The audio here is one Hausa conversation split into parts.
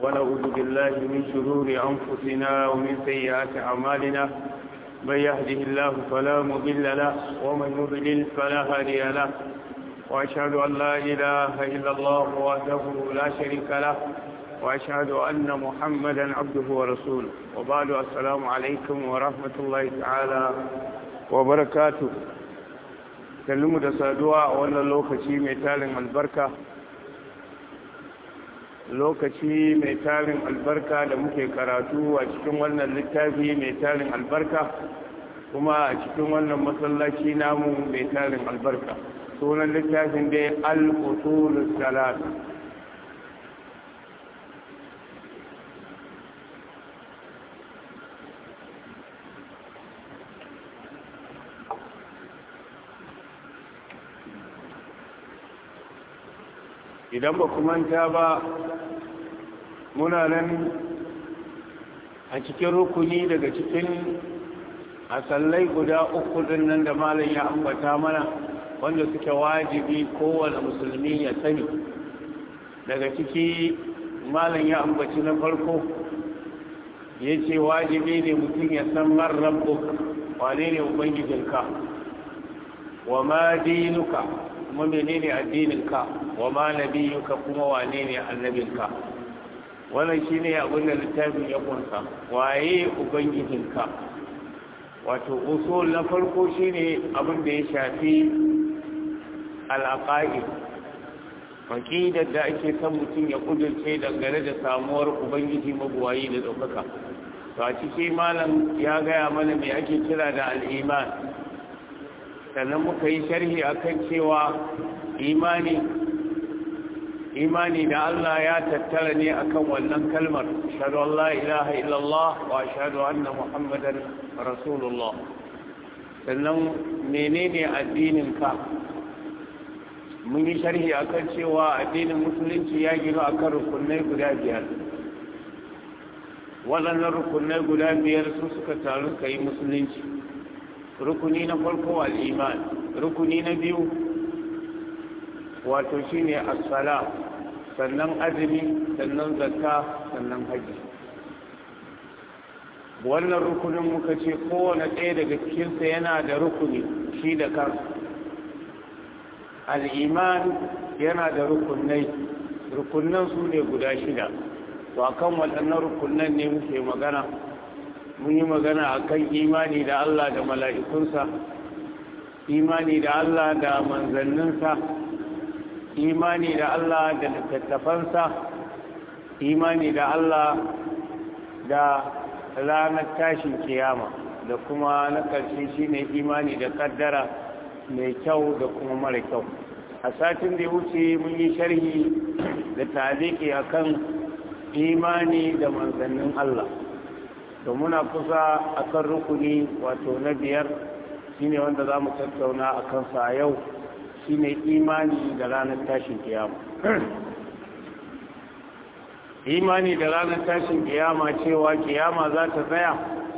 ونعوذ بالله من شرور أنفسنا ومن سيئات أعمالنا من يهده الله فلا مضل له ومن يضلل فلا هادي له وأشهد أن لا إله إلا الله وحده لا شريك له وأشهد أن محمدا عبده ورسوله وبعد السلام عليكم ورحمة الله تعالى وبركاته kallimu da saduwa a wannan lokaci mai tarin albarka lokaci mai tarin albarka da muke karatu a cikin wannan littafi mai tarin albarka kuma a cikin wannan masallaci namu mai tarin albarka sunan littafin dai al-usulus salat idan ba manta ba muna nan a cikin rukuni daga cikin asallai guda uku din nan da malam ya ambata mana wanda suke wajibi kowane musulmi ya sani daga ciki malam ya ambaci na farko ya ce wajibi ne mutum ya san marrabbuk wane ne ubangijinka wa ma dinuka kuma menene addininka wa ma nabiyuka kuma wane ne annabinka wannan shine abin da littafin ya kunsa waye ubangijinka wato usul na farko shine abin da ya shafi al-aqaid aqidar da ake son mutum ya kudurce dangane da samuwar ubangiji mabuwayi da ɗaukaka to a ciki malam ya gaya mana me ake kira da al-iman sannan muka yi sharhi akan cewa imani imani da Allah ya tattara ne akan wannan kalmar shahadu Allah ilaha illallah wa shahadu anna muhammadan rasulullah sannan menene addinin ka mun yi sharhi akan cewa addinin musulunci ya gino akan rukunai guda biyar waɗannan rukunai guda biyar su suka taru ka yi musulunci rukuni na farko al'iman rukuni na biyu wato shi ne asala sannan azumi sannan zakka sannan haji wannan rukunin muka ce kowane ɗaya daga cikinsa yana da rukuni shi da kansa al'iman yana da rukunai rukunan su ne guda shida to akan waɗannan rukunan ne muke magana mun yi magana a kan imani da Allah da mala'ikunsa imani da Allah da manzanninsa imani da Allah da littattafansa imani da Allah da ranar tashin kiyama da kuma na ƙarshe shi ne imani da ƙaddara mai kyau da kuma mara kyau a satin da ya wuce mun yi sharhi da taliki akan imani da manzannin Allah to muna kusa akan rukuni wato na biyar shine wanda za mu tattauna a kansa a yau shine imani da ranar tashin kiyama imani da ranar tashin kiyama cewa kiyama za ta tsaya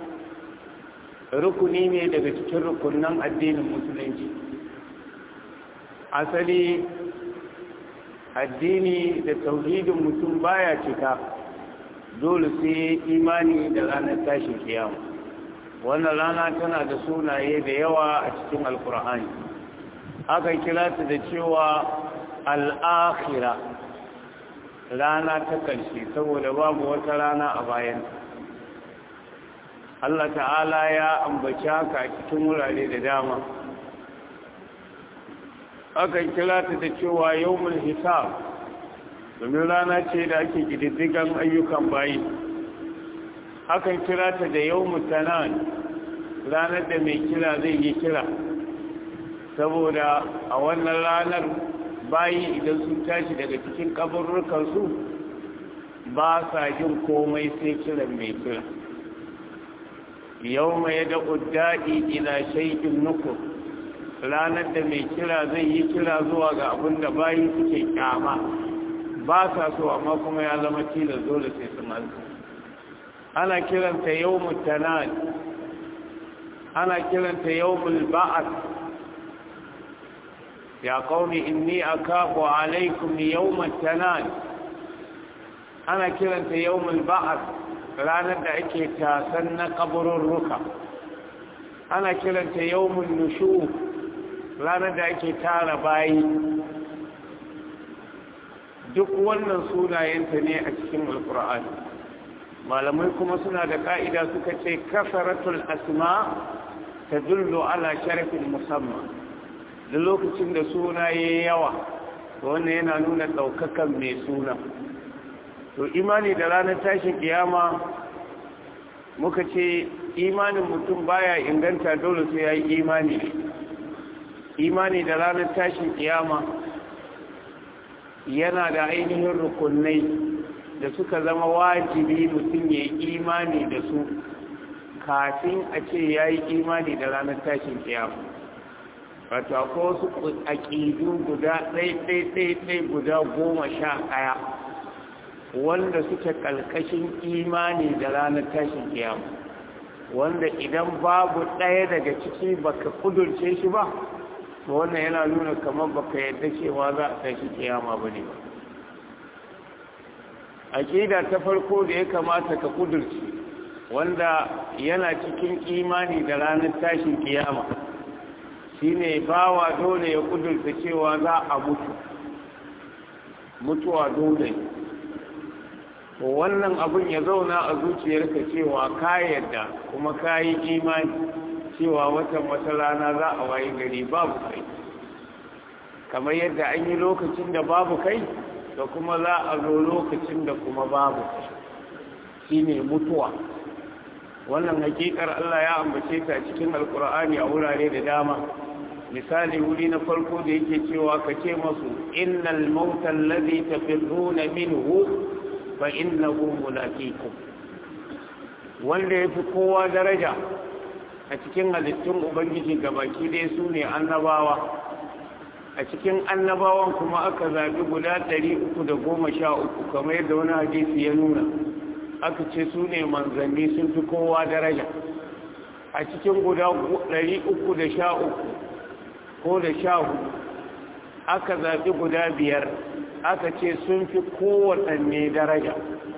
rukuni ne daga cikin rukunan addinin musulunci asali addini da tauhidin mutum baya cika dole sai imani da ranar tashin kiyama wannan rana tana da sunaye da yawa a cikin alkur'ani aka kira ta da cewa al'akhira rana ta ƙarshe saboda babu wata rana a bayan Allah ta'ala ya ambaci haka a cikin wurare da dama aka kira ta da cewa yawmul hisab domin rana ce da ake ƙididdigan ayyukan bayi akan kira ta da yau mutanen ranar da mai kira zai yi kira saboda a wannan ranar bayi idan sun tashi daga cikin kaburrukansu ba sa jin komai sai kiran mai kira yau mai da ƙuddaɗi ila shaikin nukur ranar da mai kira zai yi kira zuwa ga abin da bayi suke kyama ba sa so amma kuma ya zama tilas dole sai su malta ana kiranta yawmul tanad ana kiranta yawmul ba'ath ya qaumi inni akafu alaykum yawmat tanad ana kiranta yawmul ba'ath ranar da ake tasan na kabururruka ana kiranta yawmul nushur ranar da ake tara bayi duk wannan sunayenta ne a cikin alkur'ani malamai kuma suna da ka'ida suka ce kasaratul asma ta dullo ala sharafin musamman da lokacin da suna ya yawa wannan yana nuna ɗaukakan mai suna to imani da ranar tashin kiyama muka ce imanin mutum baya inganta dole sai ya yi imani imani da ranar tashin kiyama yana da ainihin rukunai da suka zama wajibi mutum ya yi imani da su kafin a ce ya yi imani da ranar tashin kiyama wato akwai wasu aƙidu guda ɗai-ɗai-ɗai guda goma sha ɗaya wanda suke ƙalƙashin imani da ranar tashin kiyama wanda idan babu ɗaya daga ciki baka kudurce shi ba to wannan yana nuna kamar baka yadda cewa za a tashi kiyama ba ne aƙida ta farko da ya kamata ka kudurce wanda yana cikin imani da ranar tashin kiyama shine bawa dole ya kudurta cewa za a mutu mutuwa dole wannan abun ya zauna a zuciyarka cewa ka yadda kuma ka yi imani cewa watan wata rana za a wayi gari babu kai kamar yadda an yi lokacin da babu kai da kuma za a zo lokacin da kuma babu kai shine mutuwa wannan hakikar Allah ya ambace ta cikin alkur'ani a wurare da dama misali wuri na farko da yake cewa ka ce masu innal mauta allazi tafirruna minhu fa innahu mulaqikum wanda yafi kowa daraja a cikin halittun ubangiji gabaki dai su ne annabawa a cikin annabawan kuma aka zabi guda 313 kamar yadda wani hadisi ya nuna aka ce su ne manzanni sun fi kowa daraja a cikin guda 313 ko da sha hudu aka zaɓi guda biyar aka ce sun fi kowaɗanne daraja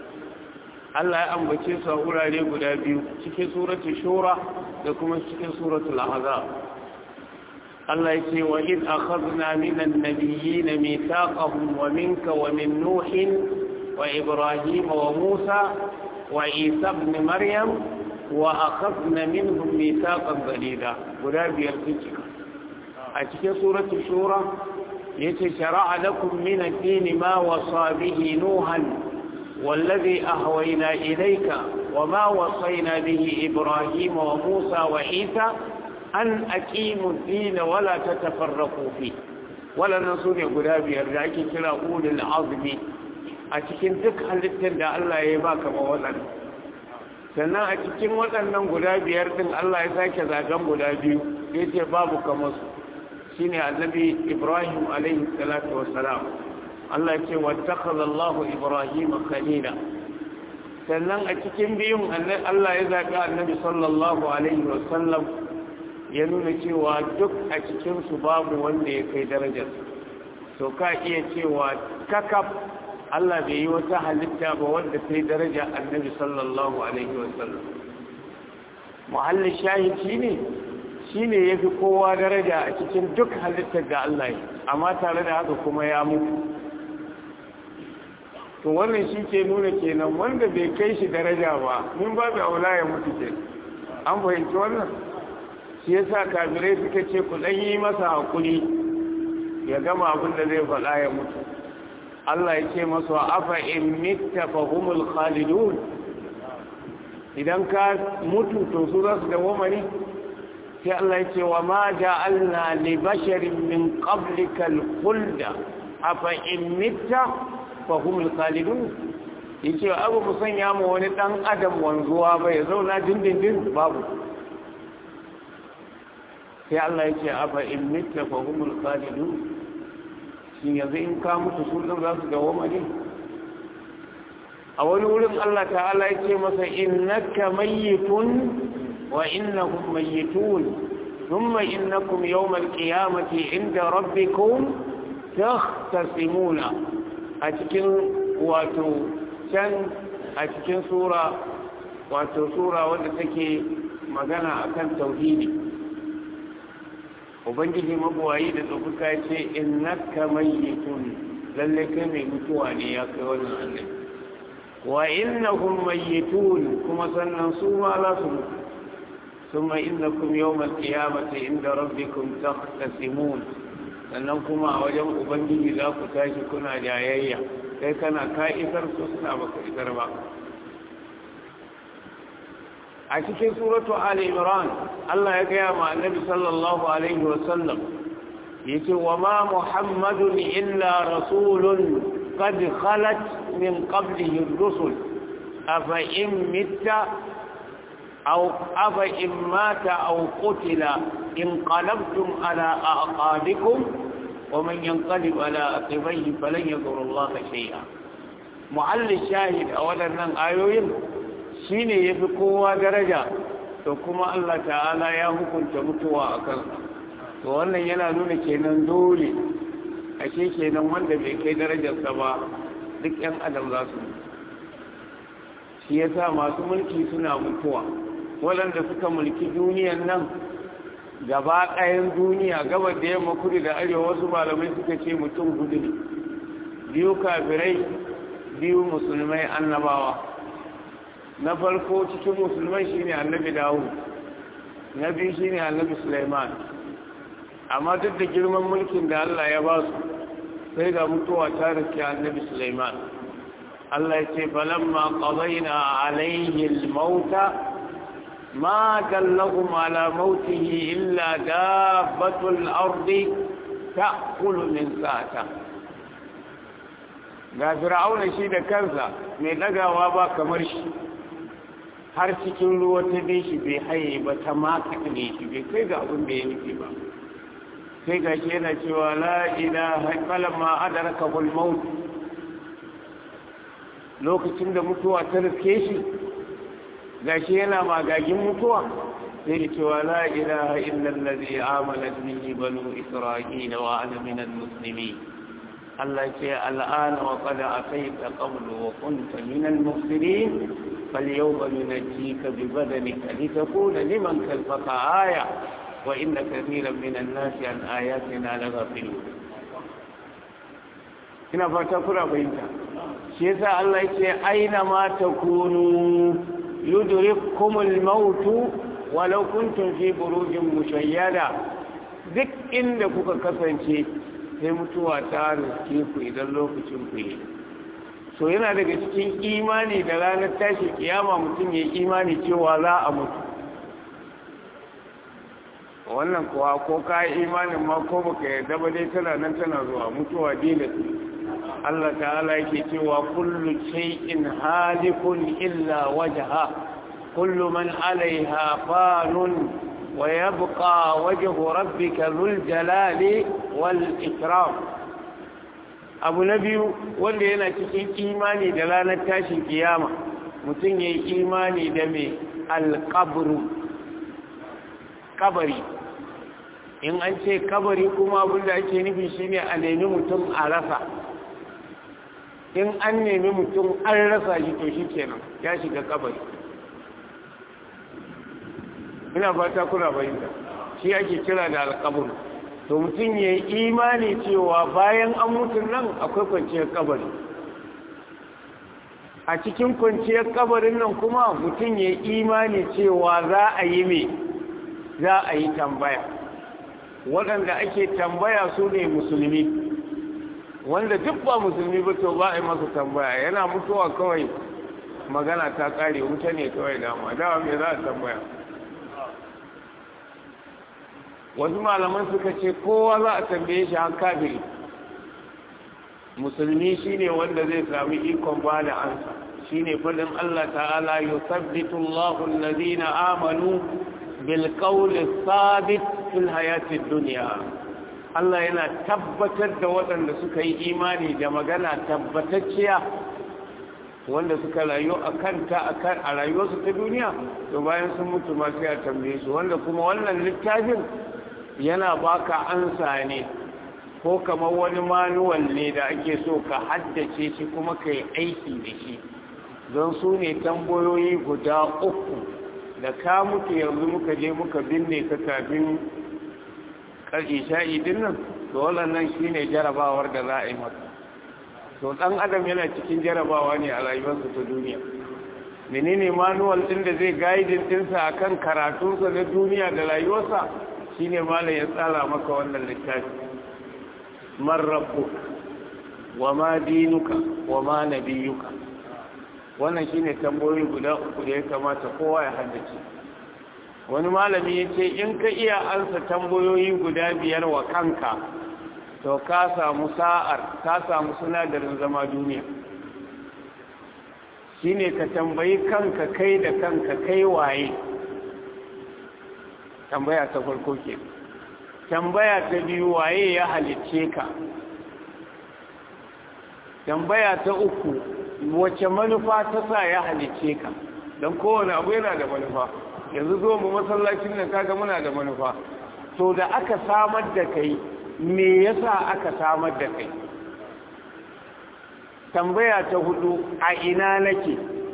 Allah ya ambace su a wurare guda biyu cikin suratul shura da kuma cikin suratul ahzab Allah ya ce wa in akhadna minan nabiyyin mithaqahum wa minka wa min nuhin wa ibrahim wa musa wa isa ibn maryam wa akhadna minhum mithaqan ghalida guda biyar cikin a cikin suratul shura yace shar'a lakum min ad-din ma wasa bihi nuhan wallazi ahwayna ilayka wama wasayna bihi ibrahim wa musa wa isa an aqimu ad-din wa la tatafarraqu fi wala nasune guda biyar da ake kira ulul azmi a cikin duk halittar da Allah ya ba kama waɗannan sannan a cikin waɗannan guda biyar din Allah ya sake zagan guda biyu yace babu kamar su shine annabi Ibrahim alaihi salatu wassalam Allah ce wattakhadha Allah Ibrahim khalila sannan a cikin biyun Allah ya zaɓi annabi sallallahu alaihi wasallam ya nuna cewa duk a cikin su babu wanda ya kai darajar to ka iya cewa kakaf Allah bai yi wata halitta ba wanda kai daraja annabi sallallahu alaihi wasallam muhallin shahid shine shi ne ya fi kowa daraja a cikin duk halittar da Allah yi amma tare da haka kuma ya mutu to wannan shi ke nuna kenan wanda bai kai shi daraja ba min babu aula ya mutu ke an fahimci wannan shi yasa kafirai suka ce ku dan yi masa hakuri ya gama abin da zai faɗa ya mutu Allah ya ce masa afa in mitta fa humul khalidun idan ka mutu to su za su dawo ne sai Allah ya ce wa ma ja'alna li basharin min qablika al-khulda afa in mitta fa hum al-khalidun yace abu mu sanya mu wani dan adam wanzuwa ba ya zauna dindindin babu sai Allah ya ce afa in mitta fa hum al-khalidun shin yanzu in ka mutu su din za su dawo ne a wani wurin Allah ta'ala ya ce masa innaka mayyitun وإنهم ميتون ثم إنكم يوم القيامة عند ربكم تختصمون أتكن واتو can a cikin sura wato sura wadda take magana akan tauhidi ubangiji mabuwayi da tsofuka ce innaka mayyitun lalle kai mai mutuwa ne ya kai wannan annabi wa innahum mayyitun kuma sannan su ma za su mutu ثم إنكم يوم القيامة عند ربكم تختصمون sannan kuma a wajen ubangiji za ku tashi kuna jayayya kai kana ka isar su suna baka isar ba a cikin suratu ali imran Allah ya gaya ma annabi sallallahu alaihi wa sallam yace wa ma muhammadun illa rasulun qad khalat min qablihi ar-rusul afa in mitta أو أفإن مات أو قتل انقلبتم على أعقابكم ومن ينقلب على عقبيه فلن يضر الله شيئا معل الشاهد أولا أن آيوين shine yafi kowa daraja to kuma Allah ta'ala ya hukunta mutuwa a kansa to wannan yana nuna kenan dole ashe kenan wanda bai kai darajarsa ba duk 'yan adam za su shi yasa masu mulki suna mutuwa waɗanda suka mulki duniyan nan gaba ɗayan duniya gabar da yamma kudu da arewa wasu malamai suka ce mutum hudu ne biyu kafirai biyu musulmai annabawa na farko cikin musulmai shine annabi dawud na biyu shine annabi suleiman amma duk da girman mulkin da allah ya ba su sai ga mutuwa ta riske annabi suleiman allah ya ce falamma qadayna alayhi al-mauta ما دلهم على موته إلا دابة الأرض تأكل من ساعته ga fir'auna shi da kansa mai ɗagawa ba kamar shi har cikin ruwa ta bi shi bai haye ba ta maka ne shi bai kai ga abin da ya nufi ba sai ga shi yana cewa la ilaha falamma adraka ul maut lokacin da mutuwa ta riske shi gashi yana magagin mutuwa sai da cewa la ilaha illa allazi amanat bihi banu isra'ila wa ana minal muslimin Allah ce al'ana wa qad ataita qablu wa kunta minal mufsidin falyawma nunajjika bi badanika litakuna liman khalfaka aya wa inna kathiran minan nasi an ayatina laghafilun ina fata kuna fahimta shi yasa Allah ya ce aina ma takunu يدرككم الموت ولو كنتم في بروج مشيدة duk inda kuka kasance sai mutuwa ta riske ku idan lokacin ku yi so yana daga cikin imani da ranar tashi kiyama mutum ya imani cewa za a mutu wannan kuwa ko ka yi imanin ma ko baka yarda ba dai tana nan tana zuwa mutuwa dole Allah ta'ala yake cewa kullu shay'in halikun illa wajha kullu man 'alayha fanun wa yabqa wajhu rabbika dhul jalali wal ikram abu na biyu wanda yana cikin imani da ranar tashin kiyama mutum yayi imani da me alqabru kabari in an ce kabari kuma abinda ake nufi shine a nemi mutum a rasa in an nemi mutum an rasa shi to shi kenan ya shiga kabari ina fata kuna bayyana shi ake kira da alkabur to mutum ya yi imani cewa bayan an mutu nan akwai kwanciyar kabari a cikin kwanciyar kabarin nan kuma mutum ya yi imani cewa za a yi me za a yi tambaya waɗanda ake tambaya su ne musulmi wanda duk ba musulmi ba to ba a yi masa tambaya yana mutuwa kawai magana ta kare wuta ne kawai dama dawa mai za a tambaya wasu malaman suka ce kowa za a tambaye shi an kafiri musulmi shine wanda zai sami ikon ba da ansa shine fadin Allah ta'ala yusabbitu Allahu alladhina amanu bil qawli thabit fil hayatid dunya Allah yana tabbatar da waɗanda suka yi imani da magana tabbatacciya wanda suka rayu a kanta a rayuwarsu ta duniya to bayan sun mutu ma sai a tambaye su wanda kuma wannan littafin yana baka ansa ne ko kamar wani manuwal ne da ake so ka haddace shi kuma ka yi aiki da shi don su ne tambayoyi guda uku da ka mutu yanzu muka je muka binne ka kafin isha'i din nan to wannan shine jarabawar da za a yi maka to dan adam yana cikin jarabawa ne a rayuwarsa ta duniya menene manual din da zai guide dinsa akan karatunsa na duniya da rayuwarsa shine malam ya tsara maka wannan littafi man rabbuk wa ma dinuka wa ma nabiyuka wannan shine tambayoyi guda uku da ya kamata kowa ya haddace wani malami ya ce in ka iya ansa tambayoyi guda biyar wa kanka to ka samu sa'ar ka samu sinadarin zama duniya shine ka tambayi kanka kai da kanka kai waye tambaya ta farko ke tambaya ta biyu waye ya halicce ka tambaya ta uku wace manufa ta sa ya halicce ka don kowane abu yana da manufa yanzu zo mu masallacin nan kaga muna da manufa to da aka samar da kai me yasa aka samar da kai tambaya ta hudu a ina nake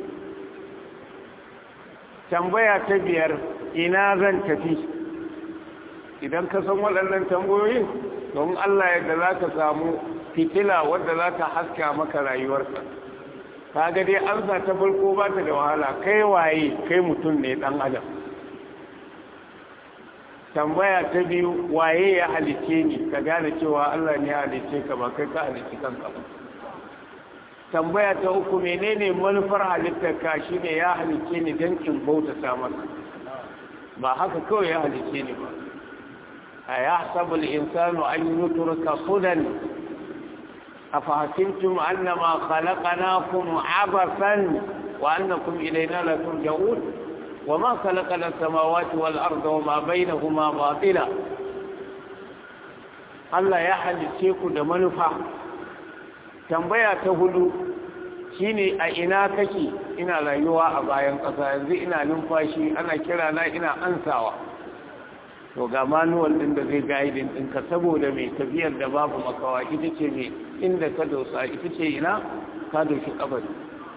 tambaya ta biyar ina zan tafi idan ka san waɗannan tambayoyin don Allah yadda za ka samu fitila wadda za ta haska maka rayuwarka ka ga dai amsa ta farko ba ta da wahala kai waye kai mutum ne ɗan adam tambaya ta biyu waye ya halice ni ka gane cewa Allah ne ya halice ka ba kai ka halice kanka ba tambaya ta uku menene manufar halittar ka shine ya halice ni don in bautata masa ba haka kawai ya halice ni ba a ya sabul insanu an yuturka sudan أفحسبتم أنما خلقناكم عبثا وأنكم إلينا لا ترجعون وما خلقنا السماوات والأرض وما بينهما باطلا Allah ya halice ku da manufa tambaya ta hudu shine a ina kake ina rayuwa a bayan ƙasa yanzu ina numfashi ana kira na ina ansawa to ga manuwal din da zai gaidin ɗinka saboda mai tafiyar da babu makawa ita ce mai inda ka dosa ita ce ina ka doshi kabari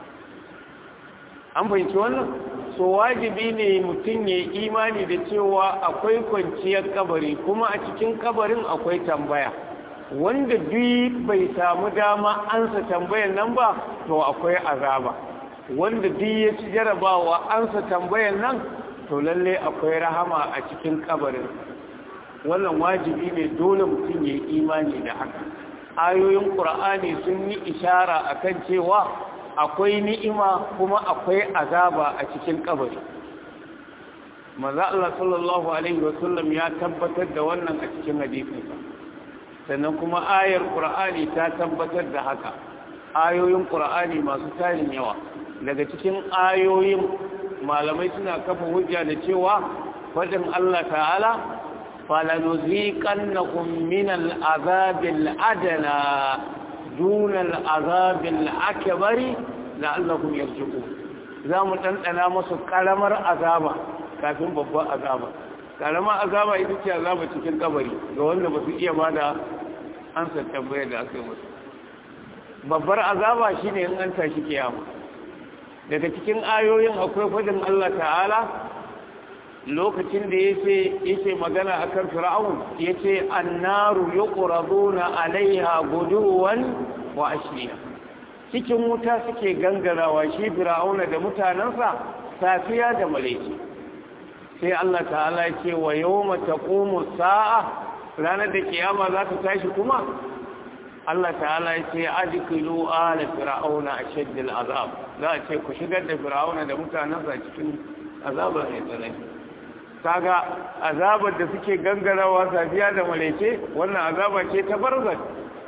an fahimci wannan so wajibi ne mutum ya imani da cewa akwai kwanciyar kabari kuma a cikin kabarin akwai tambaya wanda duk bai samu dama ansa tambayar nan ba to akwai azaba wanda duk ya ci jarabawa ansa tambayar nan to lalle akwai rahama a cikin kabarin wannan wajibi ne dole mutum ya yi imani da haka ayoyin ƙur'ani sun yi ishara akan cewa akwai ni'ima kuma akwai azaba a cikin kabari maza Allah sallallahu alaihi wasallam ya tabbatar da wannan a cikin hadisinsa sannan kuma ayar ƙur'ani ta tabbatar da haka ayoyin ƙur'ani masu tarin yawa daga cikin ayoyin malamai suna kafa hujja da cewa faɗin Allah ta'ala falanuziqannakum min al'azabil adna dun al'azabil akbari la'allakum yarji'un zamu dandana musu karamar azaba kafin babban azaba karamar azaba ita ce azaba cikin kabari ga wanda ba su iya bada ansa tambayar da aka yi musu babbar azaba shine in an tashi kiyama daga cikin ayoyin akwai fadin Allah ta'ala lokacin da yace yace magana akan fir'aun yace annaru yuqraduna alaiha guduwan wa ashiya cikin wuta suke gangarawa shi fir'auna da mutanansa safiya da malaici sai Allah ta'ala yace wa yawma taqumu sa'a ranar da kiyama za ta tashi kuma Allah ta'ala ya ce adkilu ala fir'auna ashaddal azab za a ce ku shigar da fir'auna da mutanensa cikin azabar mai tsanani kaga azabar da suke gangarawa safiya da malaice wannan azaba ce ta barzak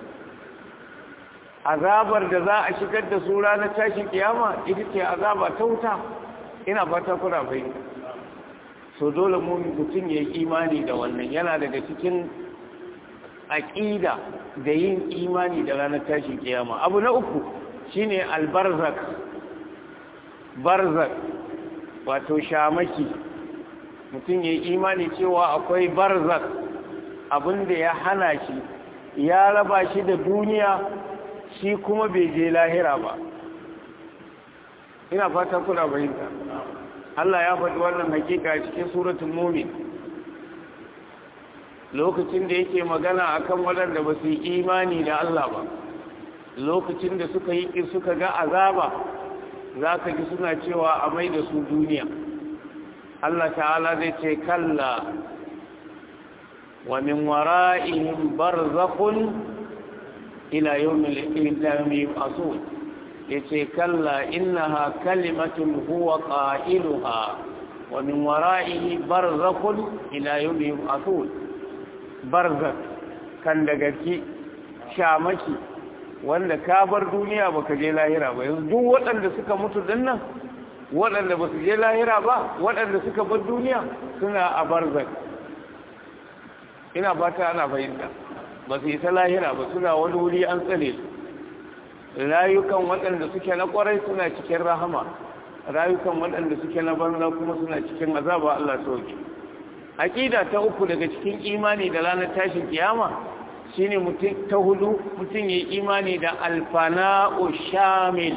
azabar da za a shigar da su ranar tashin kiyama ita ce azaba ta wuta ina fata kuna bai so dole mutum ya yi imani da wannan yana daga cikin aƙida da yin imani da ranar tashin kiyama abu na uku shine albarzak barzak wato shamaki mutum ya yi imani cewa akwai barzak abinda ya hana shi ya raba shi da duniya shi kuma bai je lahira ba ina fata kuna bayinta Allah ya faɗi wannan hakika cikin suratul mumin lokacin da yake magana akan waɗanda ba su yi imani da Allah ba lokacin da suka yi suka ga azaba za ka ji suna cewa a mai da su duniya Allah ta'ala zai ce kalla wa min wara'ihim barzakhun ila yawmil qiyamah asul yace kalla innaha kalimatun huwa qailuha wa min wara'ihi barzakhun ila yawmil asul barzak kan daga ki shamaki wanda ka bar duniya baka je lahira ba yanzu duk waɗanda suka mutu dinnan waɗanda ba su je lahira ba waɗanda suka bar duniya suna a barzak ina fata ana fahimta ba su yi ta lahira ba suna wani wuri an tsare su rayukan waɗanda suke na ƙwarai suna cikin rahama rayukan waɗanda suke na banza kuma suna cikin azaba Allah sauke aqida ta uku daga cikin imani da ranar tashin kiyama shine mutum ta hudu mutum yayi imani da alfana'u shamil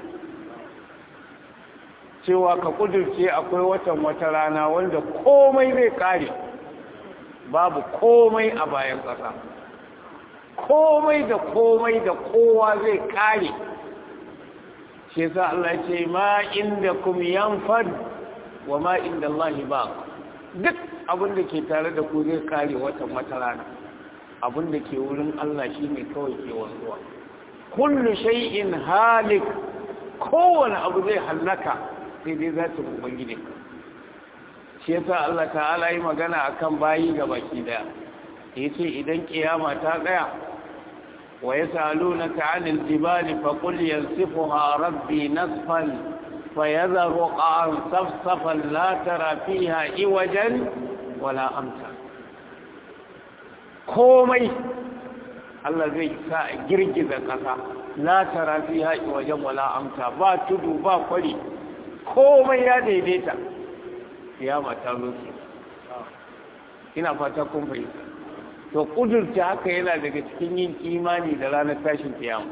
cewa ka kudurce akwai watan wata rana wanda komai zai kare babu komai a bayan ƙasa komai da komai da kowa zai kare shi yasa Allah ce ma inda kum yanfad wa ma inda Allah ba duk abin da ke tare da ku zai kare watan wata rana abin da ke wurin Allah shine kawai ke wanzuwa kullu shay'in halik kowane abu zai hallaka sai dai za ta ubangiji shi yasa Allah ta'ala yi magana akan bayi ga baki daya yace idan kiyama ta tsaya wa yasalunaka 'anil jibali faqul yansifuha rabbi nasfan fayadharu qa'an safsafan la tara fiha iwajan wala amta komai Allah zai sa girgiza kasa la tara fiha iwajan wala amta ba tudu ba kwari komai ya daidaita kiyama ta zo ina fata kun fahimta to kudurta haka yana daga cikin yin imani da ranar tashin kiyama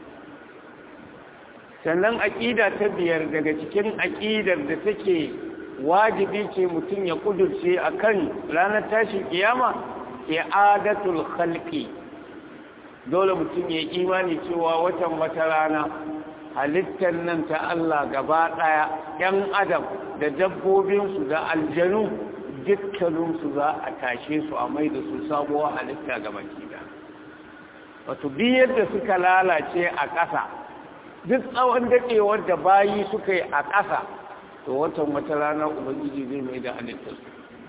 sannan aƙida ta biyar daga cikin aƙidar da take wajibi ce mutum ya kudurce akan ranar tashin kiyama i'adatul khalqi dole mutum ya imani cewa watan wata rana halittar nan ta Allah gaba ɗaya ‘yan adam da dabbobinsu da aljanu dukkaninsu za a tashe su a mai da su sabuwar halitta gaba da wato biyar da suka lalace a ƙasa duk tsawon daɗewar da bayi suka yi a ƙasa to watan wata rana ubangiji zai mai da halittarsu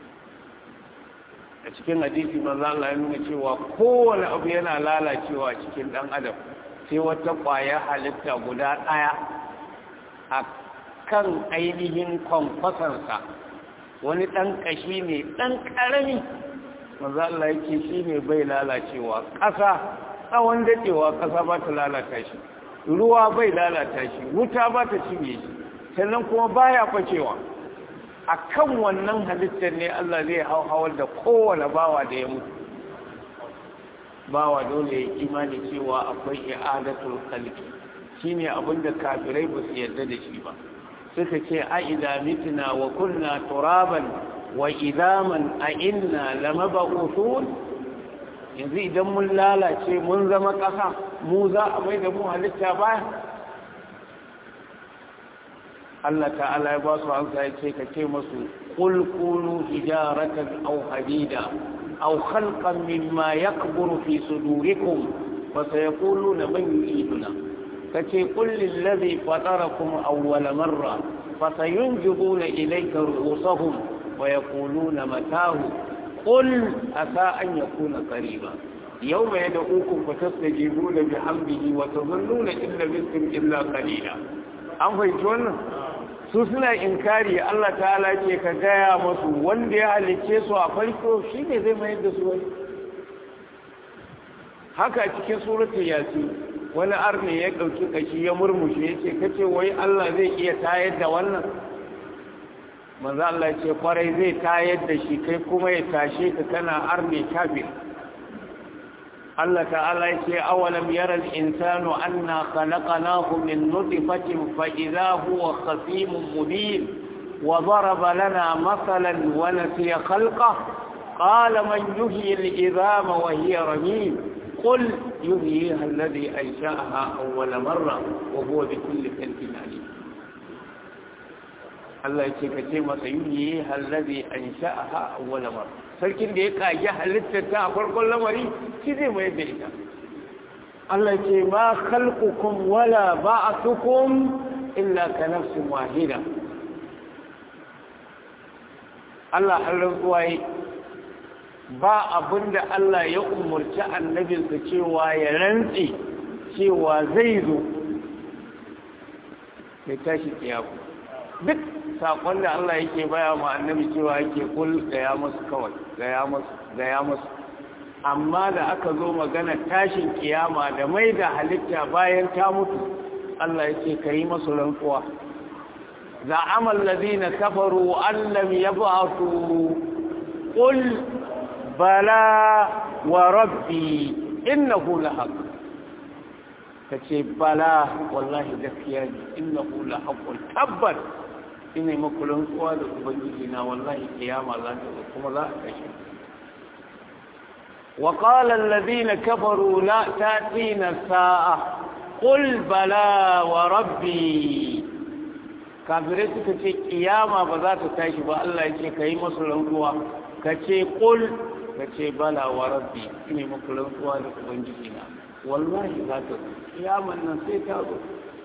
a cikin hadisi maza Allah ya nuna cewa kowane abu yana lalacewa cikin ɗan adam sai wata ƙwayar halitta guda ɗaya a kan ainihin kwamfasansa wani ɗan ƙashi ne ɗan ƙarami maza Allah yake shi ne bai lalacewa ƙasa tsawon daɗewa ƙasa ba ta lalata shi ruwa bai lalata shi wuta ba ta cinye shi sannan kuma baya facewa a kan wannan halittar ne Allah zai hauhawar da kowane bawa da ya mutu bawa dole ya imani cewa akwai i'adatul khalqi shine abinda kafirai ba su yarda da shi ba suka ce a idza mitna wa kunna turaban wa idaman a inna lamab'uthun yanzu idan mun lalace mun zama ƙasa mu za a mai da mu halitta baya Allah ta'ala ya ba su hansa ya ce ka ce masu qul kunu hijaratan aw hadida أو خلقا مما يكبر في صدوركم فسيقولون من يعيدنا فكي قل للذي فطركم أول مرة فسينجبون إليك رؤوسهم ويقولون متاه قل أسى أن يكون قريبا يوم يدعوكم فتستجيبون بحمده وتظنون إن لبثتم إلا قليلا أم فيتون su suna inkari Allah ta'ala ce ka gaya masu wanda ya halicce su a farko shi ne zai mayar da su wani haka cikin suratun yasi wani arne ya ɗauki kashi ya murmushe ya ce kace wai Allah zai iya tayar da wannan manzo Allah ce kwarai zai tayar da shi kai kuma ya tashe ka kana arne kafir Allah ta'ala yake awalam yara al-insanu anna khalaqnahu min nutfatin fa idha huwa khasimun mubin wa daraba lana masalan wa nasiya khalqahu qala man yuhyi al-idhama wa hiya ramim qul yuhyiha alladhi ansha'aha awwala marra wa huwa bi kulli khalqin alim Allah yake kace masa yuhyiha alladhi ansha'aha awwala marra sarkin da ya kage halittar ta a farkon lamari shi zai mai da ita Allah ce ma khalqukum wala ba'thukum illa ka nafsin wahida Allah har rantsuwa ba abinda Allah ya umurci annabinsa cewa ya rantsi cewa zai zo ya tashi kiyaku duk sakon da Allah yake baya ma annabi cewa yake kul gaya musu kawai gaya musu gaya musu amma da aka zo magana tashin kiyama da mai da halitta bayan ta mutu Allah yake kai masu rantsuwa za'ama allazina kafaru an lam yab'athu qul bala wa rabbi innahu lahaq kace bala wallahi gaskiya ne innahu lahaqqun tabbat ina yi makulun tsuwa da ubangiji na wallahi kiyama za ta zo kuma za a kashe wa qala alladhina kafaru la ta'tina sa'a qul bala wa rabbi kafirai suka ce kiyama ba za ta tashi ba Allah ya ce kai musu rantsuwa ka ce qul ka ce bala wa rabbi ina yi makulun tsuwa da ubangiji na wallahi za ta zo kiyaman nan sai ta zo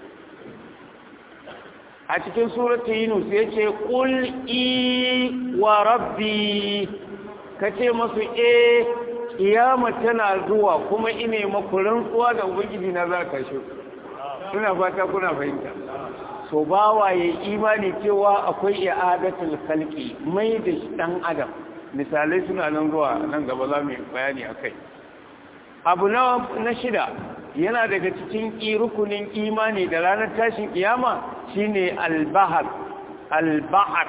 a cikin suratun yunus ya ce ƙul i wa rabbi ka ce masu e ƙiyama tana zuwa kuma ine makurin tsuwa da ubangiji na za ka shi suna fata kuna fahimta so ba waye imani cewa akwai i'adatul khalqi mai da dan adam misalai suna nan zuwa nan gaba za mu bayani akai abu na shida yana daga cikin rukunin imani da ranar tashin kiyama shine albahar albahar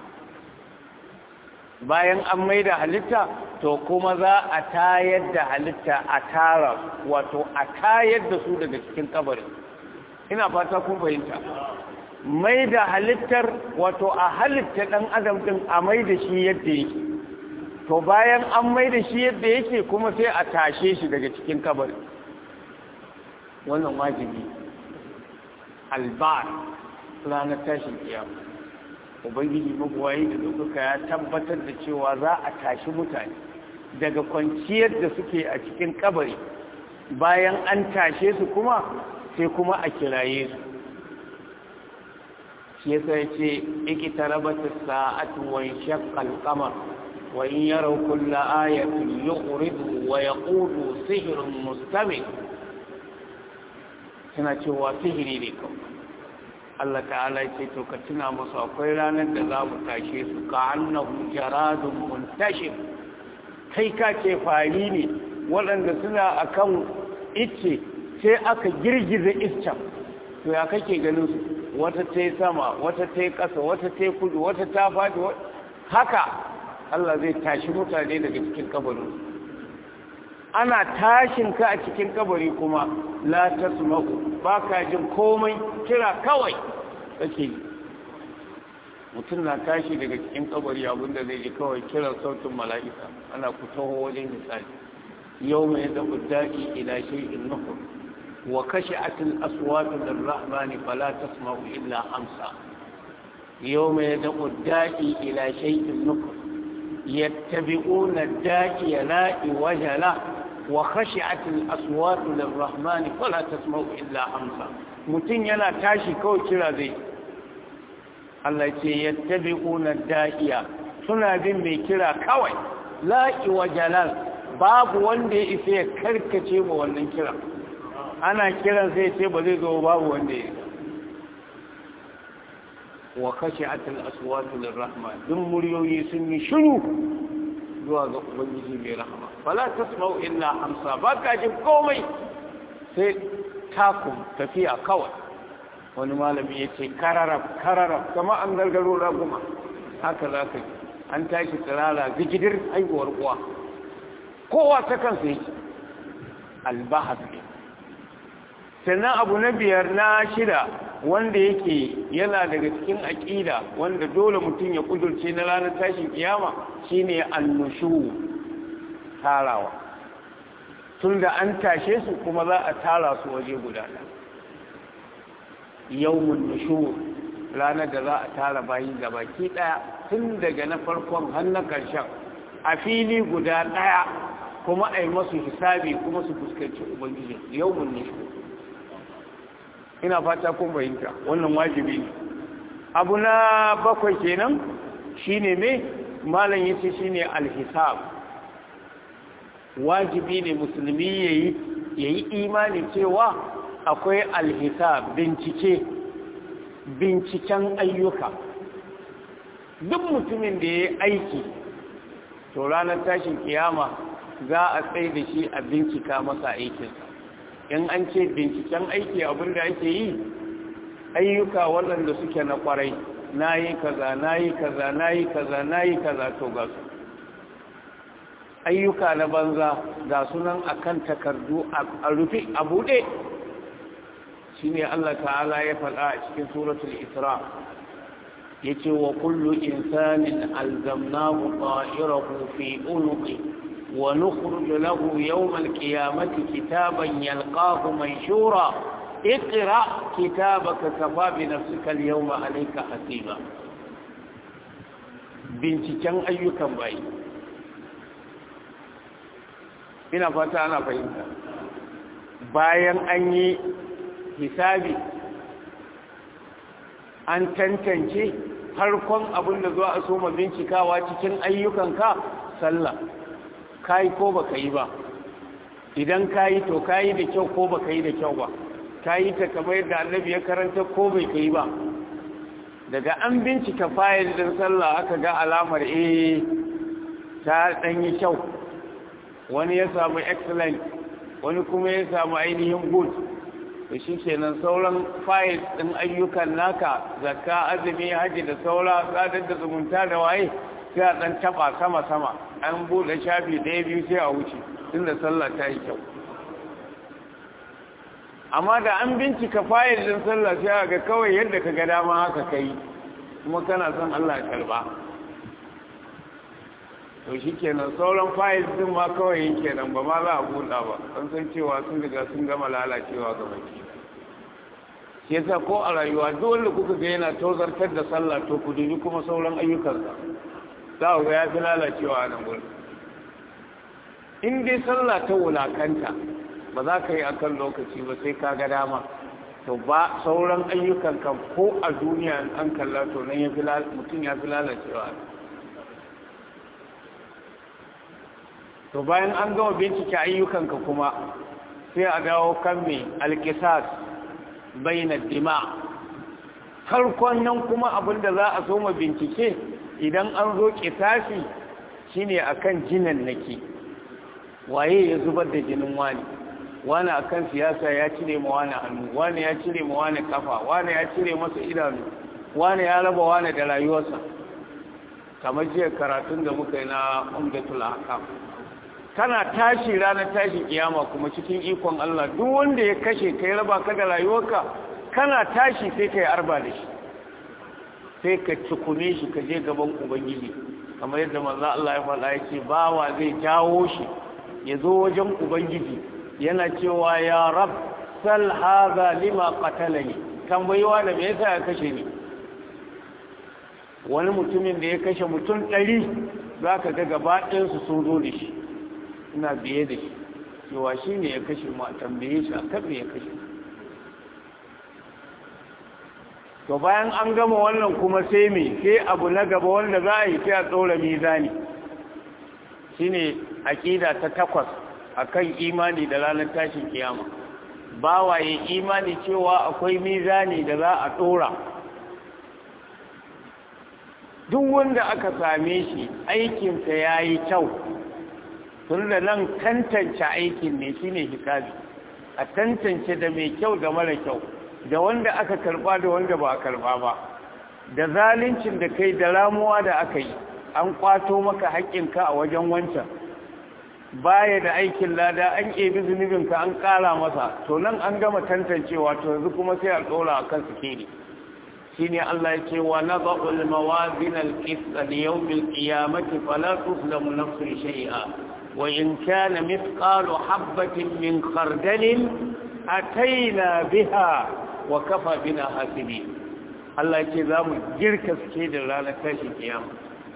bayan an maida halitta to kuma za a tayar da halitta a tara wato a tayar da su daga cikin kabarin ina fata kun fahimta maida halittar wato a halitta dan adam din a maida shi yadda yake to bayan an maida shi yadda yake kuma sai a tashe shi daga cikin kabarin wannan wajibi albar ranar tashin kiyama ubangiji mabuwayi da ɗaukaka ya tabbatar da cewa za a tashi mutane daga kwanciyar da suke a cikin kabari bayan an tashe su kuma sai kuma a kiraye su shi yasa ya ce ikita rabata sa'atu wa shaqqal qamar wa in yaraw kulla ayatin yuqridu wa yaqulu sihrun mustamir suna cewa sihiri ne kawai Allah ta'ala ce to ka tuna musu akwai ranar da za mu tashe su ka annahu jaradun muntashir kai ka ce fari ne waɗanda suna akan icce sai aka girgiza iccen to ya kake ganin su wata ta sama wata ta ƙasa wata ta kudu wata ta faɗi haka Allah zai tashi mutane daga cikin kabarin ana tashin ka a cikin kabari kuma la tasma'u ba ka jin komai kira kawai kake mutum na tashi daga cikin kabari abinda zai ji kawai kiran sautin mala'ika ana ku taho wajen misali yau mai da da'i ila shay'in nuhur wa kashi'atil aswatu lirrahmani fala tasma'u illa hamsa yau mai da da'i ila shay'in nuhur yattabi'una da'i la'i wajala وخشعت الأصوات للرحمن فلا تسمعوا إلا همسا متين ينا تاشي كو كرا ذي الله يتي يتبعون الدائية سنة بين مي كرا كوي لا وجلال باب وندي إسي كركتي wannan kira ana kiran sai ce ba zai zo babu wanda ya wa khashi'at al-aswat lir-rahman dun muryoyi sun yi shiru zuwa ga ubangiji mai rahama fala tasma'u illa hamsa ba ka jin komai sai takun tafiya kawai wani malami ya ce kararab kararab kama an gargaro raguma haka za ka yi an tashi tsirara zigidir haihuwar uwa kowa ta kansa yake albahas ne sannan abu na biyar na shida wanda yake yana daga cikin aƙida wanda dole mutum ya kudurce na ranar tashin kiyama shine annushu tarawa tun da an tashe su kuma za a tara su waje guda yawmun nushu ranar da za a tara bayi gabaki daya tun daga na farkon har na karshen a fili guda daya kuma a yi masu hisabi kuma su fuskanci ubangiji yawmun nushu ina fata kun bayinta wannan wajibi ne abu na bakwai kenan shine me malam yace shine alhisab wajibi ne musulmi yayi yayi imani cewa akwai alhisab bincike binciken ayyuka duk mutumin da yayi aiki to ranar tashin kiyama za a tsaye da shi a bincika masa aikinsa in an ce binciken aiki abinda ake yi ayyuka waɗanda suke na ƙwarai na yi kaza na yi kaza na yi kaza na yi kaza to ga su ayyuka na banza ga sunan akan takardu a rufe a buɗe shi ne Allah ta'ala ya faɗa a cikin suratul isra ya ce wa kullu insanin alzamnahu ta'irahu fi unuqi ونخرج له يوم القيامة كتابا يلقاه منشورا اقرأ كتابك كفى بنفسك اليوم عليك حسيبا binciken ayyukan bai ina fata ana fahimta bayan an yi hisabi an tantance harkon abin da zuwa a soma bincikawa cikin ayyukanka sallah kayi ko baka yi ba idan kayi to kayi da kyau ko baka yi da kyau ba kayi ta kamar yadda annabi ya karanta ko bai kai ba daga an bincika fayil din sallah aka ga alamar eh ta dan yi kyau wani ya samu excellent wani kuma ya samu ainihin good to shikenan sauran fayil din ayyukan naka zakka azumi haji da saura sadar da zumunta da waye sai a ɗan taɓa sama-sama an buɗe shafi ɗaya biyu sai a wuce inda sallah ta yi kyau amma da an bincika fayil ɗin sallah sai a ga kawai yadda ka ga dama haka ka yi kuma kana son Allah ya karɓa to shi kenan sauran fayil ɗin ma kawai yin kenan ba ma za a buɗa ba an san cewa sun riga sun gama lalacewa ga baki shi yasa ko a rayuwa duk wanda kuka ga yana tozartar da sallah to ku dubi kuma sauran ayyukansa za ku ga ya fi lalacewa a nan gurin in dai sallah ta wulakanta ba za ka yi akan lokaci ba sai ka ga dama to ba sauran ayyukan kan ko a duniya an kalla to nan ya fi mutum ya fi lalacewa to bayan an gama bincike ayyukanka kuma sai a dawo kan mai alkisas baina dima farkon nan kuma abinda za a soma bincike idan an zo kisasi shine akan jinan nake waye ya zubar da jinin wani wani akan siyasa ya cire ma wani hannu wani ya cire ma wani kafa wani ya cire masa idanu wani ya raba wani da rayuwarsa kamar jiya karatun da muka yi na umdatul ahkam kana tashi ranar tashi kiyama kuma cikin ikon Allah duk wanda ya kashe kai raba ka da rayuwarka kana tashi sai kai arba da shi sai ka cikume shi ka je gaban ubangiji kamar yadda manzo Allah ya faɗa yake bawa zai jawo shi ya zo wajen ubangiji yana cewa ya rab sal hadha lima qatalani tambayiwa da me yasa ya kashe ni wani mutumin da ya kashe mutum ɗari za ka ga gaba ɗayansu sun zo da shi ina biye da shi cewa shi ne ya kashe mu a tambaye shi a kan me ya kashe to bayan an gama wannan kuma sai me sai abu na gaba wanda za a yi sai a tsora mizani shine aƙida ta takwas akan imani da ranar tashin kiyama bawaye imani cewa akwai mizani da za a tsora duk wanda aka same shi aikinsa ya yi kyau tun da nan tantance aikin ne shine hisabi a tantance da mai kyau da mara kyau da wanda aka karba da wanda ba a karba ba da zaluncin da kai da ramuwa da aka yi an kwato maka haƙƙinka a wajen wancan baya da aikin lada an ƙebi zunubinka an ƙara masa to nan an gama tantancewa to yanzu kuma sai a ɗora a kan sikeli shi ne Allah ya ce wa na ba'ul mawazin al-qisda li yawmil qiyamati fala tuzlamu nafsun shay'a wa in kana mithqalu habatin min khardalin ataina biha wa kafa bina hasibi Allah ya ce za mu girka suke da ranar tashin kiyama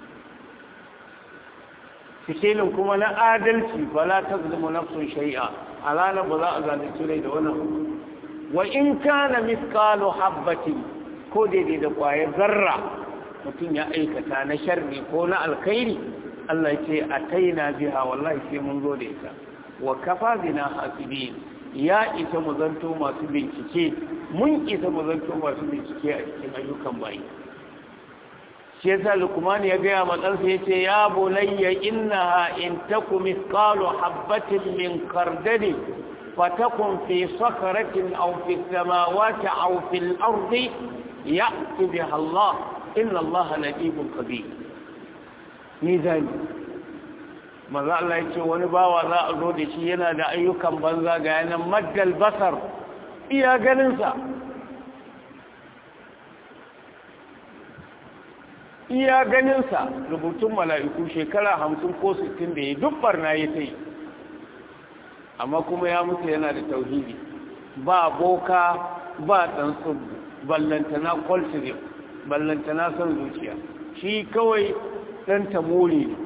sikelin kuma na adalci ba la ta zama nafsun shari'a a ranar ba za a zalunci rai da wannan wa in kana miskalu habbatin ko daidai da kwaye zarra mutum ya aikata na sharri ko na alkhairi Allah ya ce a taina biha wallahi sai mun zo da ita wa kafa bina hasibin ya isa mu zanto masu bincike mun isa mu zanto masu bincike a cikin ayyukan bayi shi yasa lukman ya gaya matsansa ya ce ya bunayya innaha in taku mithqalu habatin min khardali fatakun fi sakhratin aw fi samawati aw fil ardi ya'ti biha Allah inna Allah latifun khabir mizani maza Allah ya ce wani bawa za a zo da shi yana da ayyukan banza ga yanan maddal basar iya ganinsa iya ganinsa rubutun mala'iku shekara hamsin ko sittin da ya duk barna ya ta yi amma kuma ya mutu yana da tauhidi ba boka ba ɗansu ballantana kwalsirim ballantana son zuciya shi kawai ɗan tamori ne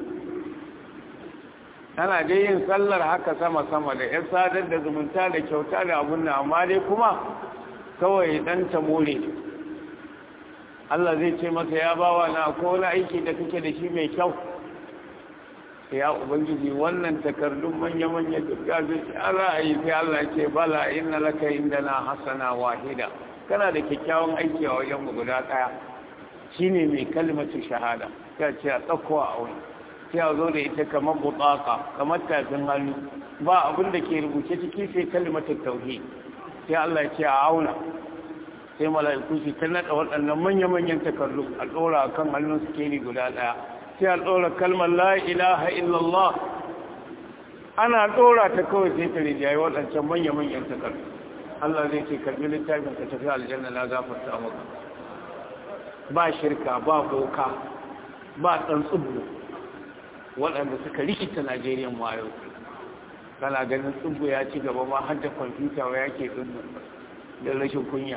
ana dai yin sallar haka sama-sama da ‘yan sadar da zumunta da kyauta da abun na amma dai kuma kawai ɗan tamori ne Allah zai ce masa ya bawa na ko wani aiki da kake da shi mai kyau ya ubangiji wannan takardun manya-manya duka zai ce ala a yi sai Allah ce bala inna laka inda na hasana wahida kana da kyakkyawan aiki a wajen guda ɗaya shi ne mai kalmacin shahada ta ce a tsakowa a wani sai a zo da ita kamar butsaka kamar tafin hannu ba abin da ke rubuce ciki sai kalmatin tauhid sai Allah ce a auna sai mala'iku su ta naɗa waɗannan manya-manyan takardu a ɗora kan hannun sikeli guda ɗaya sai a ɗora kalmar la ilaha illallah ana ɗora ta kawai sai ta rijayi waɗancan manya-manyan takardu Allah zai ce karɓi littafin ka tafi aljanna na gafarta maka ba shirka ba boka ba ɗan tsubu waɗanda suka rikita Najeriya mu a yau kana ganin tsubu ya ci gaba ma har da kwamfuta wa yake tsubu da rashin kunya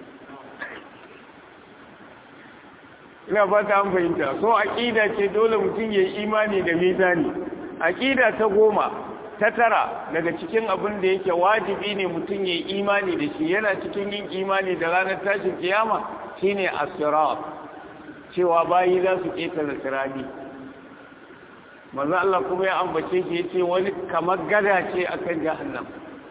ina ba ta fahimta so aƙida ce dole mutum ya yi imani da mizani aƙida ta goma ta tara daga cikin abin da yake wajibi ne mutum ya yi imani da shi yana cikin yin imani da ranar tashin kiyama shine asirat cewa bayi za su ƙetare sirani manzo Allah kuma ya ambace shi yace wani kamar gada ce akan jahannam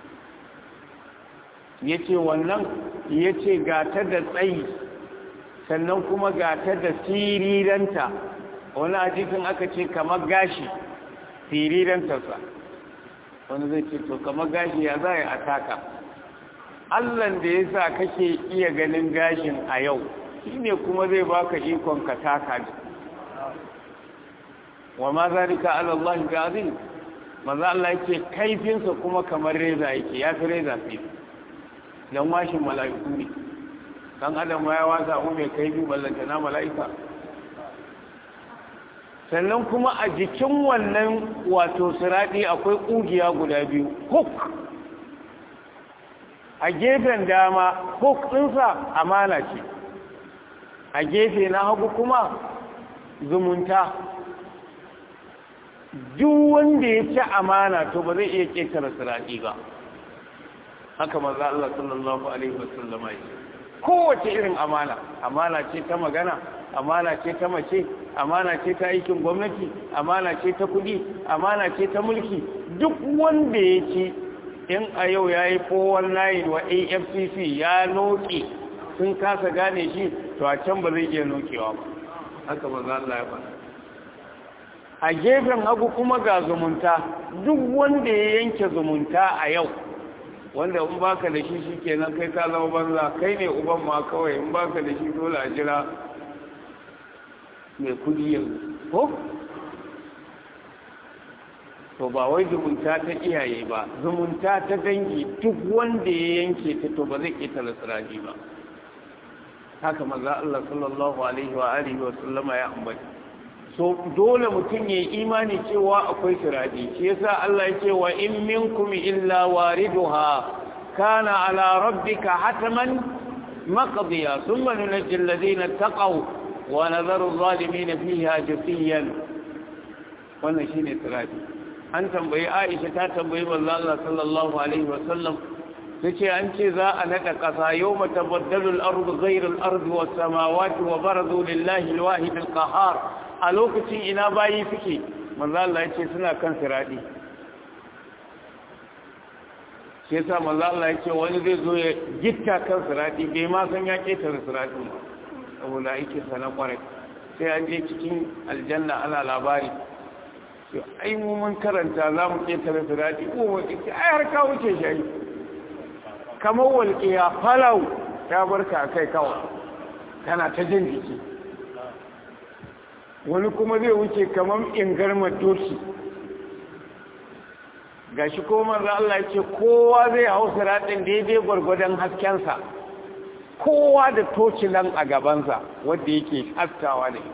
yace wannan yace ga ta da tsayi sannan kuma ga ta da siriranta wani hadisin aka ce kamar gashi sirirantarsa wani zai ce to kamar gashi ya za a taka allan da ya sa kake iya ganin gashin a yau shi ne kuma zai baka ikon ka taka ne wa ma zalika ala Allah bi azim maza Allah yake kaifinsa kuma kamar reza yake ya fi reza fi dan washin mala'iku ne dan adam ya wasa mu mai kaifi ballanta na mala'ika sannan kuma a jikin wannan wato siradi akwai kugiya guda biyu hook a gefen dama hook ɗinsa amana ce a gefe na hagu kuma zumunta duk wanda ya ci amana to ba zai iya ƙetare siradi ba haka maza Allah sallallahu alaihi wasallama ya kowace irin amana amana ce ta magana amana ce ta mace amana ce ta aikin gwamnati amana ce ta kudi amana ce ta mulki duk wanda ya ci in a yau ya yi 419 wa afcc ya noke sun kasa gane shi to a can ba zai iya nokewa ba haka ba za Allah ya ba a gefen hagu kuma ga zumunta duk wanda ya yanke zumunta a yau wanda in baka da shi shi kenan kai ka zama banza kai ne uban ma kawai in baka da shi dole a jira mai kudi yanzu ko to ba wai zumunta ta iyaye ba zumunta ta dangi duk wanda ya yanke ta to ba zai ƙetare siraji ba haka maza Allah sallallahu alaihi wa alihi wa sallama ya ambata so dole mutum ya imani cewa akwai siraji shi yasa Allah ya ce wa in minkum illa wariduha kana ala rabbika hatman maqdiya thumma nunajji alladhina taqaw wa nadharu adh-dhalimin fiha jafiyan wannan shine siraji an tambayi Aisha ta tambayi manzo Allah sallallahu alaihi wa sallam tace an ce za a nada kasa yawma tabaddalu al-ardu ghayra al-ardi was-samawati wa barazu lillahi al-wahid al-qahhar a lokacin ina bayi suke manzo Allah yace suna kan siradi shi yasa manzo Allah yace wani zai zo ya gitta kan siradi bai ma san ya ketare siradi ba saboda yake sana kwarai sai an je cikin aljanna ana labari to ai mu mun karanta za mu ketare siradi ko wani ai har ka wuce shi kamar walƙiya falau ta barka kai kawai tana ta jin jiki wani kuma zai wuce kamar ingarmar doki ga shi kuma manzo Allah ya ce kowa zai hau siratin daidai gwargwadon haskensa kowa da tocilan a gabansa wanda yake haskawa ne